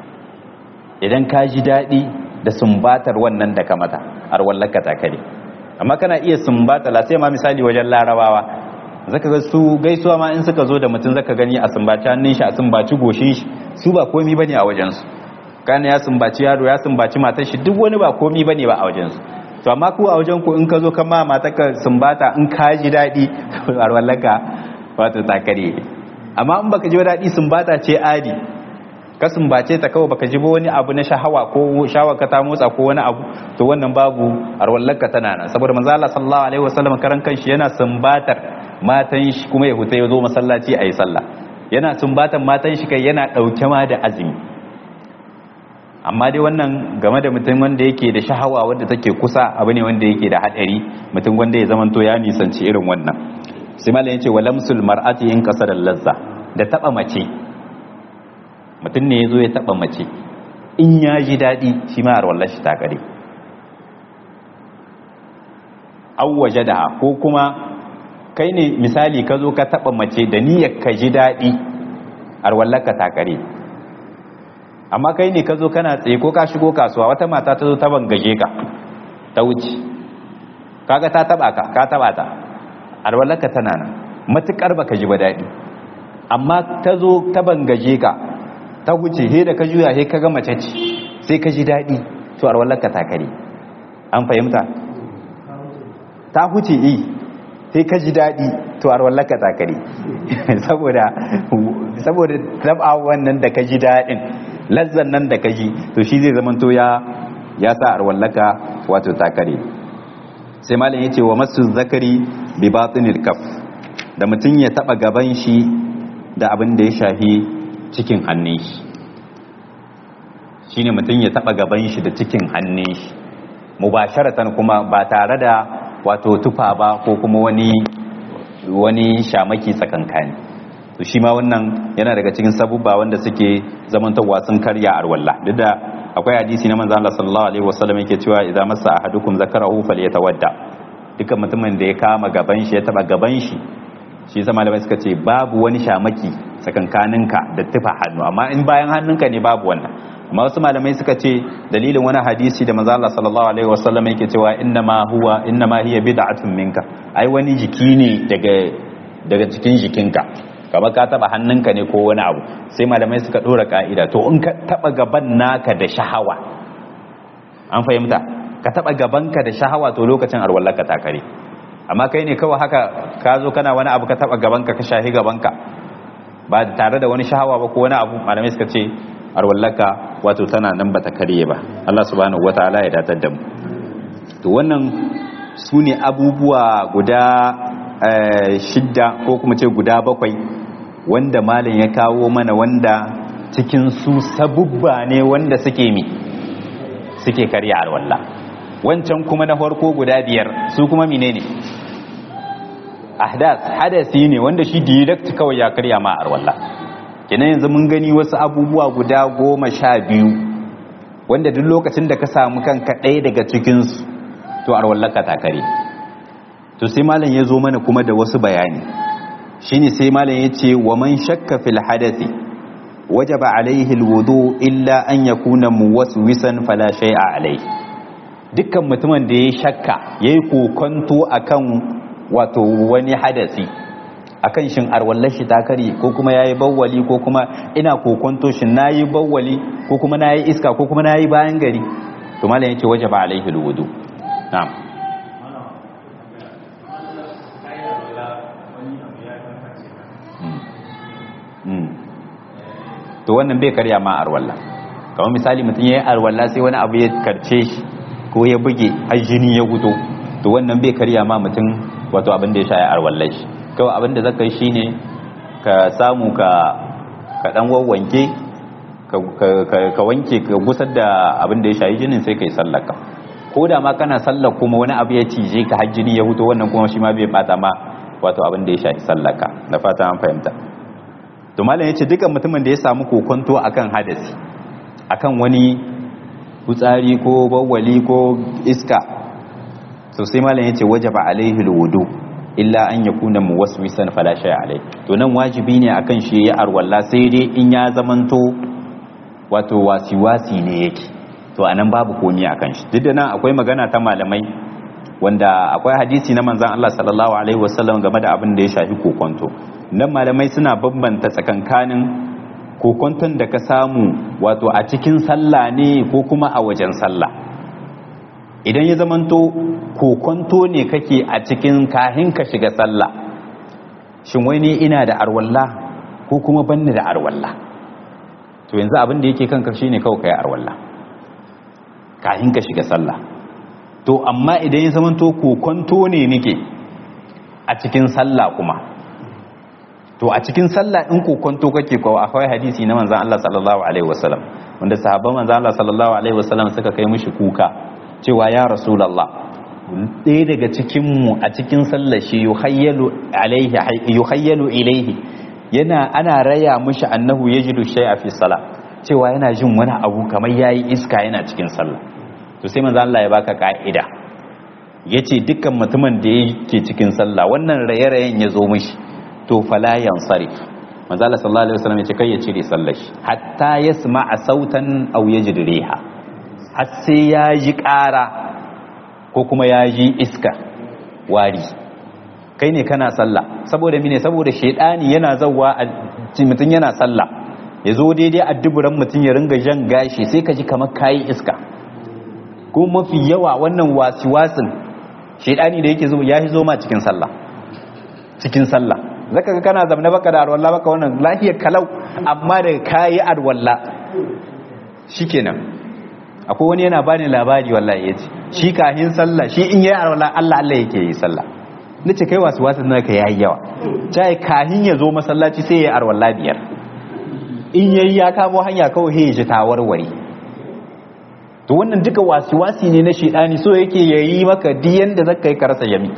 idan ka ji daɗi da sumbatar wannan da ka mata arwallaka ta kare amma kana iya sumbata la sai ma misali wajen larabawa zaka ga su gaisuwa ma in suka zo da mutum zaka gani a sumbaci hannun shi a sumbaci goshin shi su ba komi bane a wajen su kana ya sumbaci yaro ya sumbaci matar shi duk wani ba komi bane ba a wajen su to amma ku a wajen ku in ka zo kama mata ka sumbata in ka ji daɗi warwallaka wato takare amma in baka ji daɗi sumbata ce adi ka sumbace ta kawai baka ji ba wani abu na shahawa ko shawa ka ta motsa ko wani abu to wannan babu arwallaka tana nan saboda manzo Allah sallallahu alaihi wasallam karan kanshi yana sumbatar matan shi kuma ya huta ya zo masallaci ayi sallah yana sumbatar matan shi kai yana dauke ma da azumi amma dai wannan game da mutum wanda yake da shahawa wadda take kusa abu ne wanda yake da hadari mutum wanda ya zamanto ya nisanci irin wannan sai malam yace wa lamsul mar'ati in kasara lazza da taba mace mutum ne yazo ya taba mace in ya ji dadi shi ma arwallar shi ta kare aw wajada ko kuma kai ne misali ka zo ka taba mace da niyyar ka ji dadi arwallar ka ta kare amma kai ne ka zo kana tsaye ko ka shigo kasuwa wata mata ta zo ta bangaje ka ta wuce kaga ta taba ka ka taba ta alwalaka tana nan matukar baka ji ba daɗi amma ta zo ta bangaje ka ta wuce he da ka juya he ka ga mace ce sai ka ji daɗi to alwalaka ta kare an fahimta ta huce yi sai ka ji daɗi to alwalaka ta kare saboda saboda taba wannan da ka ji daɗin lazzan nan da kaji to shi zai zamanto ya ya sa arwallaka wato takare sai malam yace wa masu zakari bi batinil kaf da mutum ya taba gaban shi da abin da ya shahi cikin hannun shi shine mutum ya taba gaban shi da cikin hannun shi mubasharatan kuma ba tare da wato tufa ba ko kuma wani wani shamaki tsakankani to shi ma wannan yana daga cikin sabubba wanda suke zamantarwa sun karya arwalla duk da akwai hadisi na manzo Allah sallallahu alaihi wasallam yake cewa idza massa ahadukum zakarahu falyatawadda dukkan mutumin da ya kama gaban shi ya taba gaban shi shi zama malamai suka ce babu wani shamaki tsakankaninka da tufa hannu amma in bayan hannunka ne babu wannan amma wasu malamai suka ce dalilin wani hadisi da manzo Allah sallallahu alaihi wasallam yake cewa inna ma huwa inna ma hiya bid'atun minka ai wani jiki ne daga daga cikin jikinka kamar ka taba hannunka ne ko wani abu sai malamai suka dora ka'ida to in ka taba gaban naka da shahawa an fahimta ka taba gabanka da shahawa to lokacin arwallaka ta kare amma kai ne kawai haka ka zo kana wani abu ka taba gabanka ka shahi gabanka ba tare da wani shahawa ba ko wani abu malamai suka ce arwallaka wato tana nan bata karye ba Allah subhanahu wataala ya datar da mu to wannan su ne abubuwa guda shidda ko kuma ce guda bakwai wanda malam ya kawo mana wanda cikin su sabubba ne wanda suke mi suke karya arwalla wancan kuma na farko guda biyar su kuma menene ahdas hadasi ne wanda shi direct kawai ya karya ma arwalla kenan yanzu mun gani wasu abubuwa guda goma sha biyu wanda duk lokacin da ka samu kanka ɗaya daga cikinsu to arwallaka ta kare to sai malam ya zo mana kuma da wasu bayani shine sai malam ya ce wa man shakka fil hadathi wajaba alaihi alwudu illa an yakuna muwaswisan fala shay'a alaihi dukkan mutumin da ya shakka yayi kokonto akan wato wani hadasi akan shin arwallar shi ta kare ko kuma yayi bawwali ko kuma ina kokonto shin nayi bawwali ko kuma nayi iska ko kuma nayi bayan gari to malam yace wajaba alaihi alwudu na'am to wannan bai karya ma arwalla kamar misali mutum ya yi arwalla sai wani abu ya karce shi ko ya buge har jini ya gudo to wannan bai karya ma mutum wato abin da ya shaye arwallar shi kawai abin da zaka yi shine ka samu ka ka dan wawwanke ka wanke ka gusar da abin da ya shayi jinin sai kai sallaka ko da ma kana sallar kuma wani abu ya cije ka har jini ya huto wannan kuma shi ma bai bata ma wato abin da ya shayi sallaka da fata an fahimta to malam yace dukan mutumin da ya samu kokonto akan hadasi akan wani hutsari ko bawwali ko iska to sai malam yace wajaba alaihi alwudu illa an yakuna muwaswisan fala shay alai to nan wajibi ne akan shi ya arwalla sai dai in ya zamanto wato wasiwasi ne yake to anan babu komi akan shi duk da nan akwai magana ta malamai wanda akwai hadisi na manzon Allah sallallahu alaihi wasallam game da abin da ya shafi kokonto nan malamai suna bambanta tsakankanin kokonton da ka samu wato a cikin sallah ne ko kuma a wajen sallah idan ya zamanto kokonto ne kake a cikin kahin ka shiga sallah shin wai ne ina da arwalla ko kuma banni da arwalla to yanzu abin da yake kanka shine kawai kai arwalla kahin ka shiga sallah to amma idan ya zamanto kokonto ne nake a cikin sallah kuma to a cikin sallah in kokonto kake ko akwai hadisi na manzon Allah sallallahu alaihi wasallam wanda sahabban manzon Allah sallallahu alaihi wasallam suka kai mishi kuka cewa ya rasulullah ɗaya daga cikin mu a cikin sallar shi yuhayyalu alaihi yuhayyalu ilaihi yana ana raya mishi annahu yajidu shay'a fi salah cewa yana jin wani abu kamar yayi iska yana cikin sallah to sai manzon Allah ya baka ka'ida yace dukkan mutumin da yake cikin sallah wannan raye-rayen ya zo mishi to fala yansarif manzo Allah sallallahu alaihi wasallam yace kai ya cire sallar shi hatta yasma'a sautan aw yajid riha har sai ya ji ƙara ko kuma ya ji iska wari kai ne kana sallah saboda mine saboda shedani yana zawwa a mutun yana sallah ya zo daidai adduburan mutun ya ringa jan gashi sai ka ji kamar kayi iska ko mafi yawa wannan wasiwasin shedani da yake zo ya zo ma cikin sallah cikin sallah zaka ga kana zamna baka da arwalla baka wannan lafiyar kalau amma daga kayi arwalla shikenan akwai wani yana bani labari wallahi yace shi kahin sallah shi in yayi arwalla Allah Allah yake yi sallah nace kai wasu wasu naka yayi yawa tai kahin ya zo masallaci sai yayi arwalla biyar in yayi ya kamo hanya kawai he ji tawarware to wannan duka wasi-wasi ne na shedani so yake yayi maka diyan da zaka yi karasa yami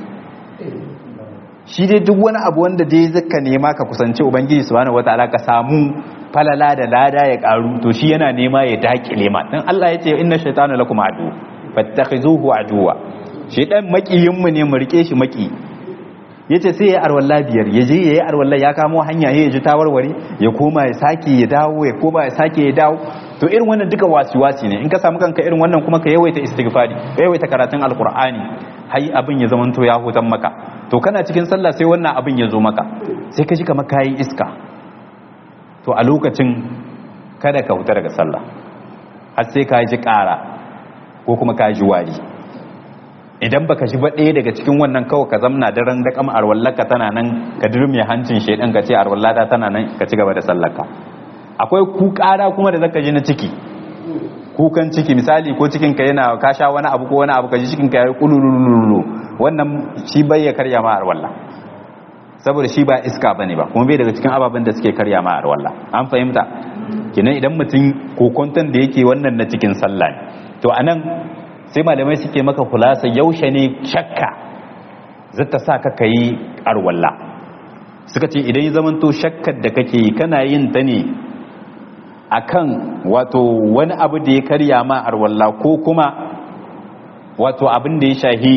shi dai duk wani abu wanda dai zaka nema ka kusanci ubangiji subhanahu wataala ka samu falala da lada ya karu to shi yana nema ya dakile ma dan Allah ya ce inna shaytana lakum adu fattakhizuhu aduwa shedan makiyin mu ne mu rike shi maki yace sai ya arwalla biyar ya je yayi arwalla ya kamo hanya ya ji tawarware ya koma ya sake ya dawo ya koma ya sake ya dawo to irin wannan duka wasi-wasi ne in ka samu kanka irin wannan kuma ka yawaita istighfari ka yawaita karatun alqur'ani hai abin ya zamanto ya hutan maka to kana cikin sallah sai wannan abin ya zo maka sai ka ji kamar kayi iska to a lokacin kada ka huta daga sallah har sai ka ji ƙara ko kuma ka ji wari idan baka ji ba ɗaya daga cikin wannan kawai ka zamna daren da kama arwallaka tana nan ka dirme hancin shaidan ka ce arwallata tana nan ka ci gaba da sallarka akwai ku ƙara kuma da zaka ji na ciki kukan ciki misali ko cikin ka yana ka sha wani abu ko wani abu ka ji cikin ka yayi kulululu wannan shi bai ya karya ma arwalla saboda shi ba iska bane ba kuma bai daga cikin ababen da suke karya ma arwalla an fahimta kenan idan mutum kokonton da yake wannan na cikin sallah ne to anan sai malamai suke maka kulasa yaushe ne shakka zata sa ka kai arwalla suka ce idan ya zamanto shakkar da kake yi kana yin ta ne akan wato wani abu da ya karya ma arwalla ko kuma wato abin da ya shahi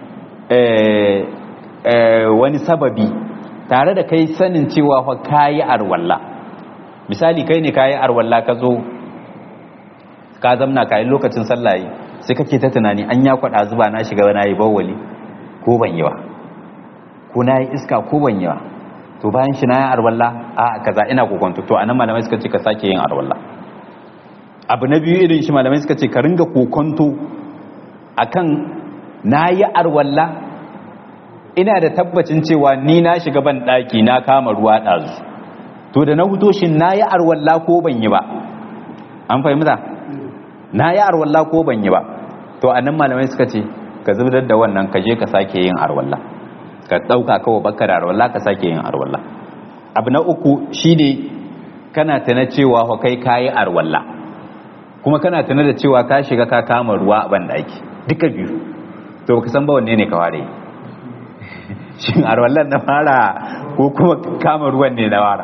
wani sababi tare da kai sanin cewa fa kayi arwalla misali kai ne kayi arwalla ka zo ka zamna kayi lokacin sallaye sai kake ta tunani an ya kwada zuba na shiga na yi bawali ko ban yi ba ko na yi iska ko ban yi ba to bayan shi na yi arwalla a kaza ina kokonto to anan malamai suka ce ka sake yin arwalla abu na biyu irin shi malamai suka ce ka ringa kokonto akan na yi arwalla ina da tabbacin cewa ni na shiga ban daki na kama ruwa ɗazu to da na huto shi na yi arwalla ko ban yi ba an fahimta na yi arwalla ko ban yi ba to a nan malamai suka ce ka zubdar da wannan ka je ka sake yin arwalla ka ɗauka kawai baka da arwalla ka sake yin arwalla abu na uku shine kana tana cewa fa kai kayi arwalla kuma kana tana da cewa ka shiga ka kama ruwa a ban daki duka biyu to baka san ba wanne ne ka ware shin arwallan na fara ko kuma kama ruwan ne na fara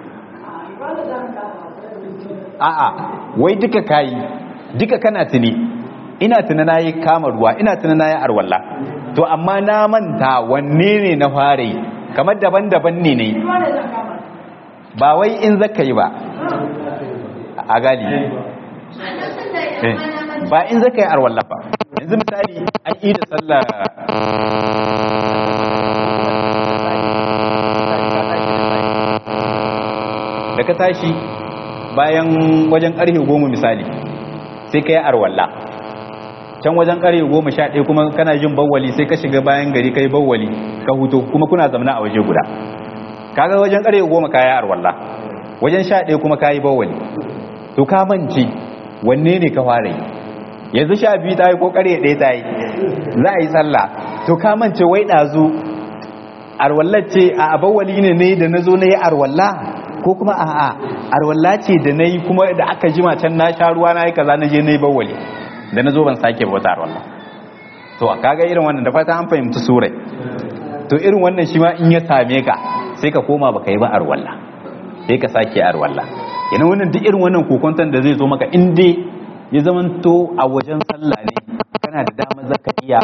a'a wai duka kayi duka kana tuni ina tuna na yi kama ruwa ina tuna na yi arwalla to amma na manta wanne ne na fara yi kamar daban-daban ne ne ba wai in zaka yi ba a gali ba in zaka yi arwalla ba yanzu misali an yi da sallah da ka tashi bayan wajen karfe goma misali sai ka yi arwalla can wajen karfe goma sha ɗaya kuma kana jin bawwali sai ka shiga bayan gari ka yi bawwali ka huto kuma kuna zamana a waje guda kaga wajen karfe goma ka yi arwalla wajen sha ɗaya kuma ka yi bawwali to ka mance wanne ne ka fara yi yanzu sha biyu ta yi ko karfe ɗaya ta yi za a yi sallah to ka mance wai ɗazu arwallar ce a bawwali ne ne da na zo na yi arwalla ko kuma a'a arwalla ce da na yi kuma da aka jima can na sha ruwa na yi kaza na je na yi bawali da na zo ban sake ba wata arwalla to a kaga irin wannan da fata an fahimci surai to irin wannan shi ma in ya same ka sai ka koma baka yi ba arwalla sai ka sake arwalla yana wannan duk irin wannan kokonton da zai zo maka in dai ya zamanto a wajen sallah ne kana da damar zaka iya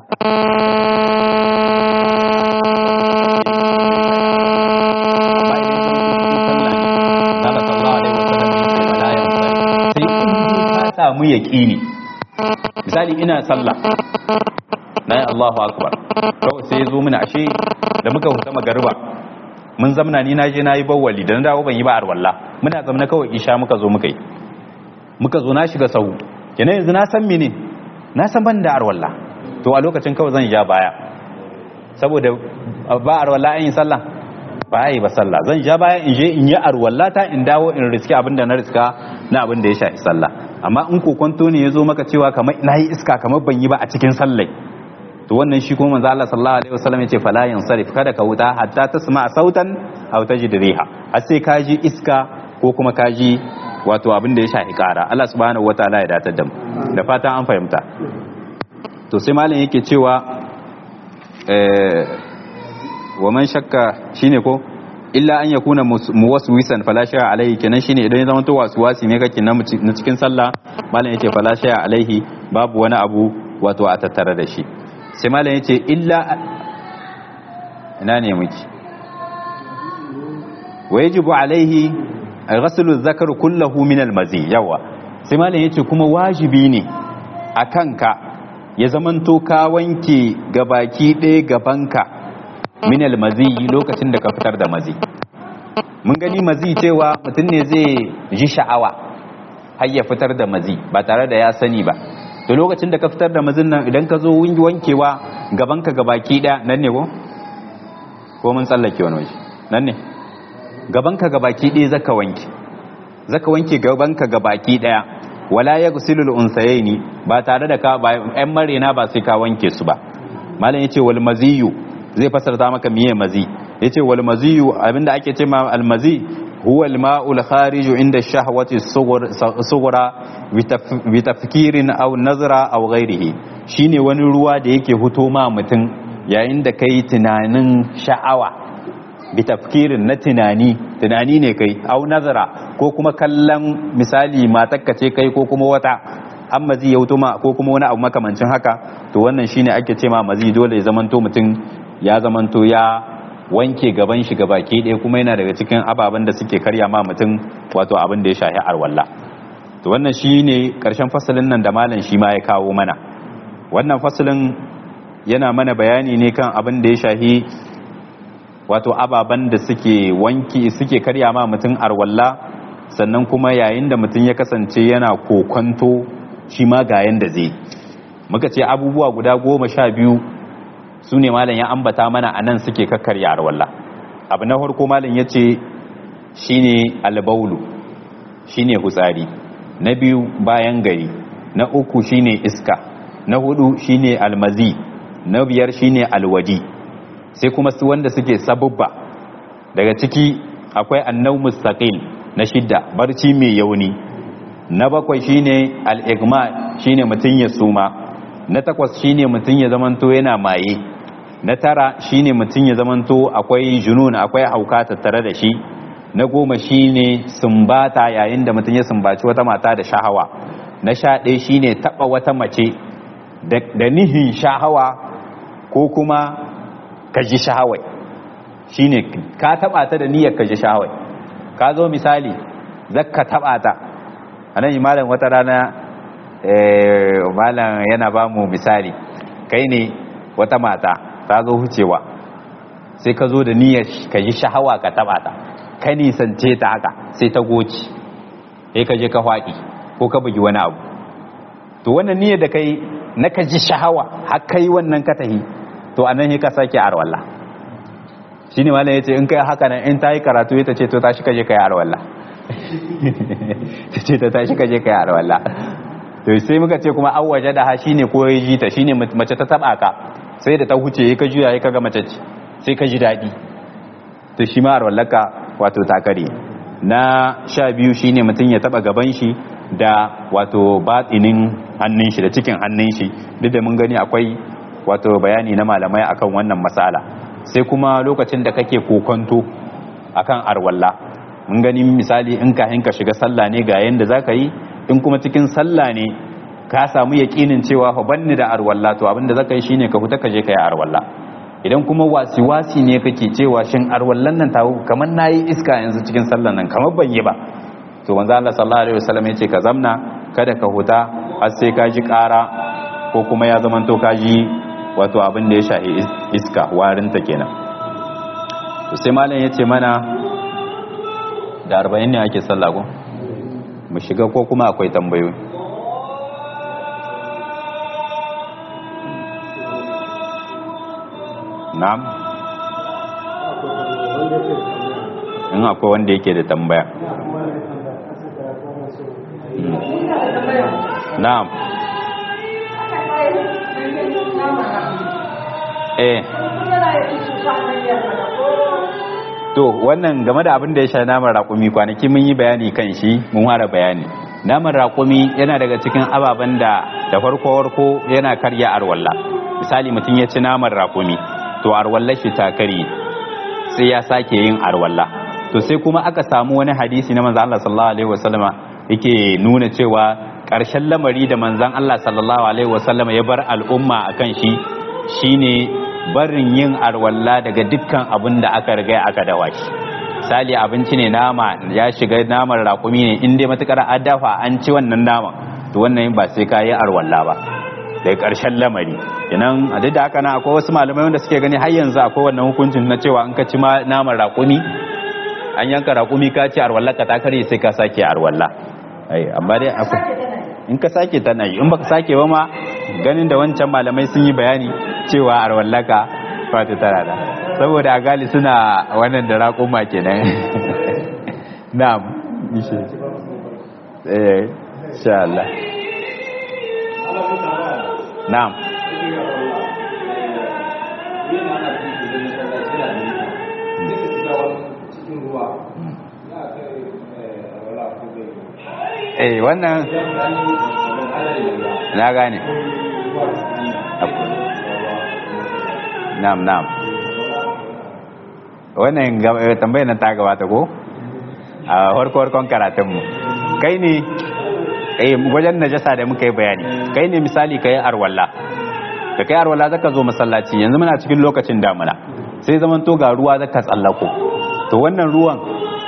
samu yaƙini misali ina sallah na yi Allahu akbar kawai sai ya zo mini ashe da muka huta magariba mun zamna ni na je na yi bawali da na dawo ban yi ba arwalla muna zamna kawai isha muka zo muka yi muka zo na shiga sahu kenan yanzu na san mene na san ban da arwalla to a lokacin kawai zan ja baya saboda ba arwalla an yi sallah ba yi ba sallah zan ja baya in je in yi arwalla ta in dawo in riski abinda na riska na abin da ya shafi sallah amma in kokonto ne ya zo maka cewa kamar na yi iska kamar ban yi ba a cikin sallai to wannan shi kuma manzo Allah sallallahu alaihi wasallam yace fala yansarif kada ka wuta hatta tasma sautan aw tajid riha har sai ka ji iska ko kuma ka ji wato abin da ya shafi kara Allah subhanahu wataala ya datar da mu da fatan an fahimta to sai malam yake cewa eh wa man shakka shine ko illa an yakuna muwaswisan fala shay'a alaihi kenan shine idan ya zama to waswasi ne kake na cikin sallah malam yace fala shay'a alaihi babu wani abu wato a tattare da shi sai malam yace illa ina ne muke wajibu alaihi ghaslu zakar kullahu min almazi yawa sai malam yace kuma wajibi ne akan ka ya zamanto ka wanke gabaki ɗaya gabanka min almazi lokacin da ka fitar da mazi mun gani mazi cewa mutum ne zai ji sha'awa har ya fitar da mazi ba tare da ya sani ba to lokacin da ka fitar da mazin nan idan ka zo wankewa gabanka gabaki ɗaya nan ne ko ko mun tsallake wani waje nan ne gabanka gabaki ɗaya zaka wanke zaka wanke gabanka gabaki ɗaya wala ya gusilul unsayaini ba tare da ka ba ƴan marena ba sai ka wanke su ba malam yace wal maziyu zai fasarta maka miye mazi yace wal maziyu abinda ake ce ma al mazi huwa al ma'ul khariju inda shahwati sughra bi tafkirin aw nazra aw ghairihi shine wani ruwa da yake huto ma mutum yayin da kai tunanin sha'awa bi tafkirin na tunani tunani ne kai au nazara ko kuma kallon misali matakka ce kai ko kuma wata an mazi ya ma ko kuma wani abu makamancin haka to wannan shine ake ce ma mazi dole ya zamanto mutum ya zamanto ya wanke gaban shi gaba ke ɗaya kuma yana daga cikin ababen da suke karya ma mutum wato abin da ya shahi arwalla to wannan shine karshen fasalin nan da malam shi ma ya kawo mana wannan fasalin yana mana bayani ne kan abin da ya shahi wato ababen da suke wanki suke karya ma mutum arwalla sannan kuma yayin da mutum ya kasance yana kokonto shi ma ga yanda zai muka ce abubuwa guda goma sha biyu su ne malam ya ambata mana a nan suke kakkarya arwalla abu na farko malam ya ce shi ne albaulu shi ne hutsari na biyu bayan gari na uku shi ne iska na hudu shi ne almazi na biyar shi ne alwaji sai kuma su wanda suke sabubba daga ciki akwai annau mustaqil na shidda barci mai yauni na bakwai shine al-igma shine mutun ya suma na takwas shine mutun ya zamanto yana maye na tara shine mutun ya zamanto akwai junun akwai hauka tattare da shi na goma shine sumbata yayin da mutun ya sumbaci wata mata da shahawa na sha ɗaya shine taba wata mace da nihin shahawa ko kuma ka ji shahawai shine ka taba ta da niyyar ka ji shahawai ka zo misali zakka taba ta anan malam wata rana eh malam yana ba mu misali kai ne wata mata ta zo hucewa sai ka zo da niyyar ka ji shahawa ka taba ta ka nisance ta haka sai ta goci sai ka je ka faɗi ko ka bugi wani abu to wannan niyyar da kai na ka ji shahawa har kai wannan ka tahi to anan sai ka sake arwalla shine malam yace in kai haka nan in tayi karatu ita ce to tashi kaje kai arwalla tace ta tashi kaje kai arwalla to sai muka ce kuma an waje da ha shine ko yaji ta shine mace ta taba ka sai da ta huce ka juya ka ga mace ce sai ka ji dadi to shi ma arwallaka wato takare na sha biyu shine mutum ya taba gaban shi da wato batinin hannun shi da cikin hannun shi duk da mun gani akwai wato bayani na malamai akan wannan matsala sai kuma lokacin da kake kokonto akan arwalla mun gani misali in ka hinka shiga sallah ne ga yanda zaka yi in kuma cikin sallah ne ka samu yaƙinin cewa fa banni da arwalla to abinda zaka yi shine ka fita ka je ka yi arwalla idan kuma wasi wasi ne kake cewa shin arwallan nan tawo kamar nayi iska yanzu cikin sallan nan kamar ban yi ba to manzo Allah sallallahu alaihi wasallam yace ka zamna kada ka huta har sai ka ji ƙara ko kuma ya zamanto ka ji wato abin da ya shahi iska warinta kenan to sai malam ya ce mana da arba'in ne ake sallah ko mu shiga ko kuma akwai tambayoyi na'am in akwai wanda yake da tambaya na'am eh to wannan game da abin da ya sha naman raƙumi kwanaki mun yi bayani kan shi mun fara bayani naman raƙumi yana daga cikin ababen da da farko farko yana karya arwalla misali mutum ya ci naman raƙumi to arwalla shi ta kare sai ya sake yin arwalla to sai kuma aka samu wani hadisi na manzo Allah sallallahu alaihi wasallama yake nuna cewa ƙarshen lamari da manzon Allah sallallahu alaihi wasallama ya bar al'umma akan shi shine barin yin arwalla daga dukkan abin da aka riga aka dawa shi misali abinci ne nama ya shiga naman raƙumi ne in dai matukar an dafa an ci wannan naman to wannan ba sai ka yi arwalla ba daga ƙarshen lamari idan a duk da haka na akwai wasu malamai wanda suke gani har yanzu akwai wannan hukuncin na cewa in ka ci naman raƙumi an yanka raƙumi ka ci arwalla ka ta kare sai ka sake arwalla ai amma dai akwai in ka sake tana yi in baka sake ba ma ganin da wancan malamai sun yi bayani cewa arwallaka fata tana da saboda a gali suna wannan da raƙuma kenan na'am ishe eh insha Allah na'am eh wannan na gane na'am na'am wannan tambayar nan ta gabata ko a farko-farkon karatunmu kai ne eh wajen najasa da muka yi bayani kai ne misali kai arwalla da kai arwalla zaka zo masallaci yanzu muna cikin lokacin damuna sai zaman to ga ruwa zaka tsallako to wannan ruwan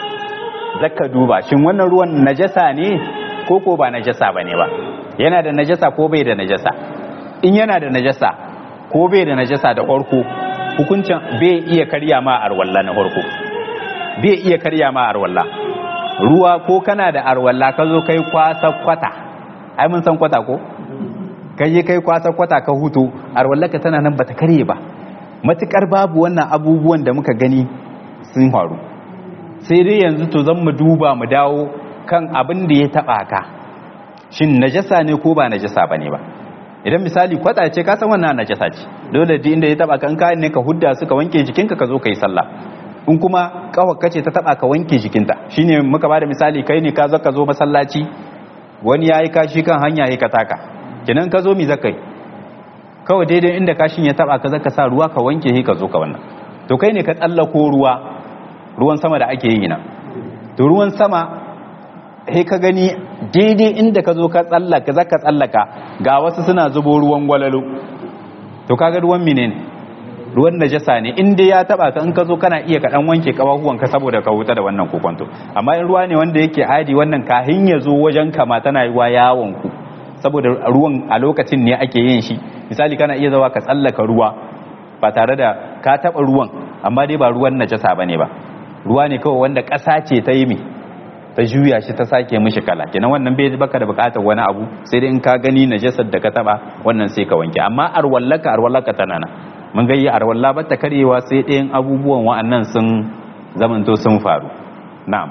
zaka duba shin wannan ruwan najasa ne ko ko ba najasa bane ba yana da najasa ko bai da najasa in yana da najasa ko bai da najasa da farko hukuncin bai iya karya ma arwalla na farko bai iya karya ma arwalla ruwa ko kana da arwalla ka zo kai kwasa kwata ai mun san kwata ko kai yi kai kwasa kwata ka hutu arwalla ka tana nan bata karye ba matukar babu wannan abubuwan da muka gani sun faru sai dai yanzu to zan mu duba mu dawo kan abin da ya taba ka shin najasa ne ko ba najasa bane ba idan misali kwata ce ka san wannan najasa ce dole duk inda ya taba ka in ka ne ka hudda su ka wanke jikinka ka zo kai sallah in kuma kawakka ce ta taba ka wanke jikinta shine muka bada misali kai ne ka zo ka zo masallaci wani yayi kashi kan hanya yayi ka taka kinan ka zo mi zakai kawai daidai inda kashin ya taba ka zaka sa ruwa ka wanke shi ka zo ka wannan to kai ne ka tsallako ruwa ruwan sama da ake yi nan to ruwan sama sai ka gani daidai inda ka zo ka tsallaka zaka tsallaka ga wasu suna zubo ruwan gwalalo to kaga ruwan menene ruwan najasa ne in dai ya taba ka in ka zo kana iya ka dan wanke kafafuwan ka saboda ka huta da wannan kokonto amma in ruwa ne wanda yake adi wannan kahin ya zo wajen ka ma tana yiwa yawon ku saboda ruwan a lokacin ne ake yin shi misali kana iya zawa ka tsallaka ruwa ba tare da ka taba ruwan amma dai ba ruwan najasa bane ba ruwa ne kawai wanda ƙasa ce ta yi mi ta juya shi ta sake mishi kala kenan wannan bai baka da bukatar wani abu sai dai in ka gani najasar da ka taba wannan sai ka wanke amma arwallaka arwallaka tana nan mun ga yi arwalla ba ta karyewa sai ɗayan abubuwan wa'annan sun zamanto sun faru na'am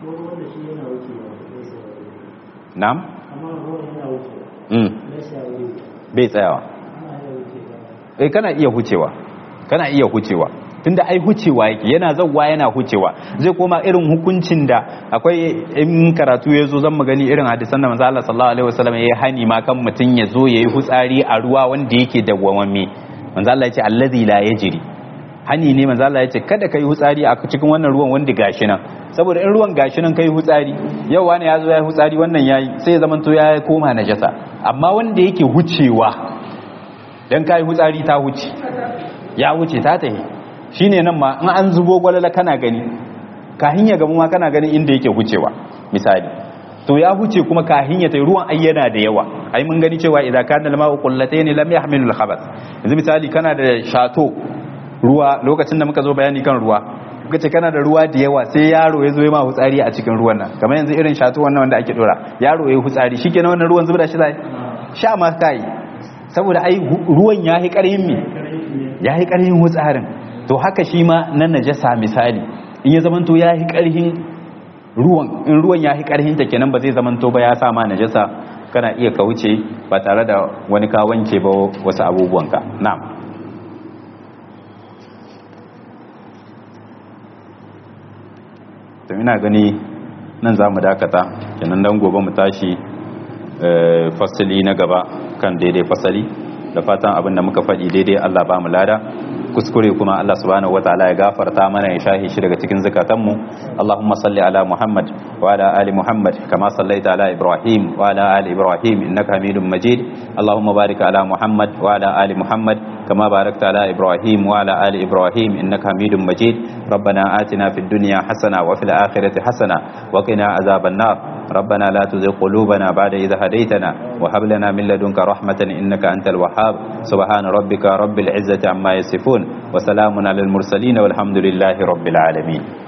na'am mm bai tsayawa eh kana iya hucewa kana iya hucewa tunda ai hucewa yake yana zawwa yana hucewa zai koma irin hukuncin da akwai in karatu ya zo zan magani irin hadisan da manzo Allah sallallahu alaihi wasallam ya hani ma kan mutun ya zo yayi hutsari a ruwa wanda yake dawwamamme manzo Allah ya ce allazi la yajri hani ne manzo Allah ya ce kada kai hutsari a cikin wannan ruwan wanda gashi nan saboda in ruwan gashi nan kai hutsari yau wani ya zo ya hutsari wannan yayi sai ya zamanto ya koma najasa amma wanda yake hucewa dan kai hutsari ta huce ya wuce ta tahi shine nan ma in an zubo gwalala kana gani kahin ya gamu ma kana ganin inda yake hucewa misali to ya huce kuma kahin ya tai ruwan ayyana da yawa ai mun gani cewa idza kana al-ma'u qullatayn lam yahmilu al-khabath yanzu misali kana da shato ruwa lokacin da muka zo bayani kan ruwa kuka ce kana da ruwa da yawa sai yaro ya zo ya ma hutsari a cikin ruwan nan kamar yanzu irin shato wannan wanda ake dora yaro ya hutsari shikenan wannan ruwan zubda shi zai sha ma kai saboda ai ruwan yahi karhin mi yahi karhin hutsarin to haka shi ma na najasa misali in ya zamanto ya yi ƙarhin ruwan in ruwan ya yi ƙarhin ta kenan ba zai zamanto ba ya sa ma najasa kana iya ka wuce ba tare da wani ka wanke ba wasu abubuwanka na'am to ina gani nan za mu dakata kenan dan gobe mu tashi fasali na gaba kan daidai fasali da fatan abin da muka faɗi daidai Allah ba mu lada kuskure kuma Allah subhanahu wataala ya gafarta mana ya shahi shi daga cikin zakatanmu Allahumma salli ala Muhammad wa ala ali Muhammad kama sallaita ala Ibrahim wa ala ali Ibrahim innaka Hamidum Majid Allahumma barik ala Muhammad wa ala ali Muhammad كما باركت على إبراهيم وعلى آل إبراهيم إنك حميد مجيد ربنا آتنا في الدنيا حسنة وفي الآخرة حسنة وقنا عذاب النار ربنا لا تزغ قلوبنا بعد إذا هديتنا وهب لنا من لدنك رحمة إنك أنت الوهاب سبحان ربك رب العزة عما يصفون وسلام على المرسلين والحمد لله رب العالمين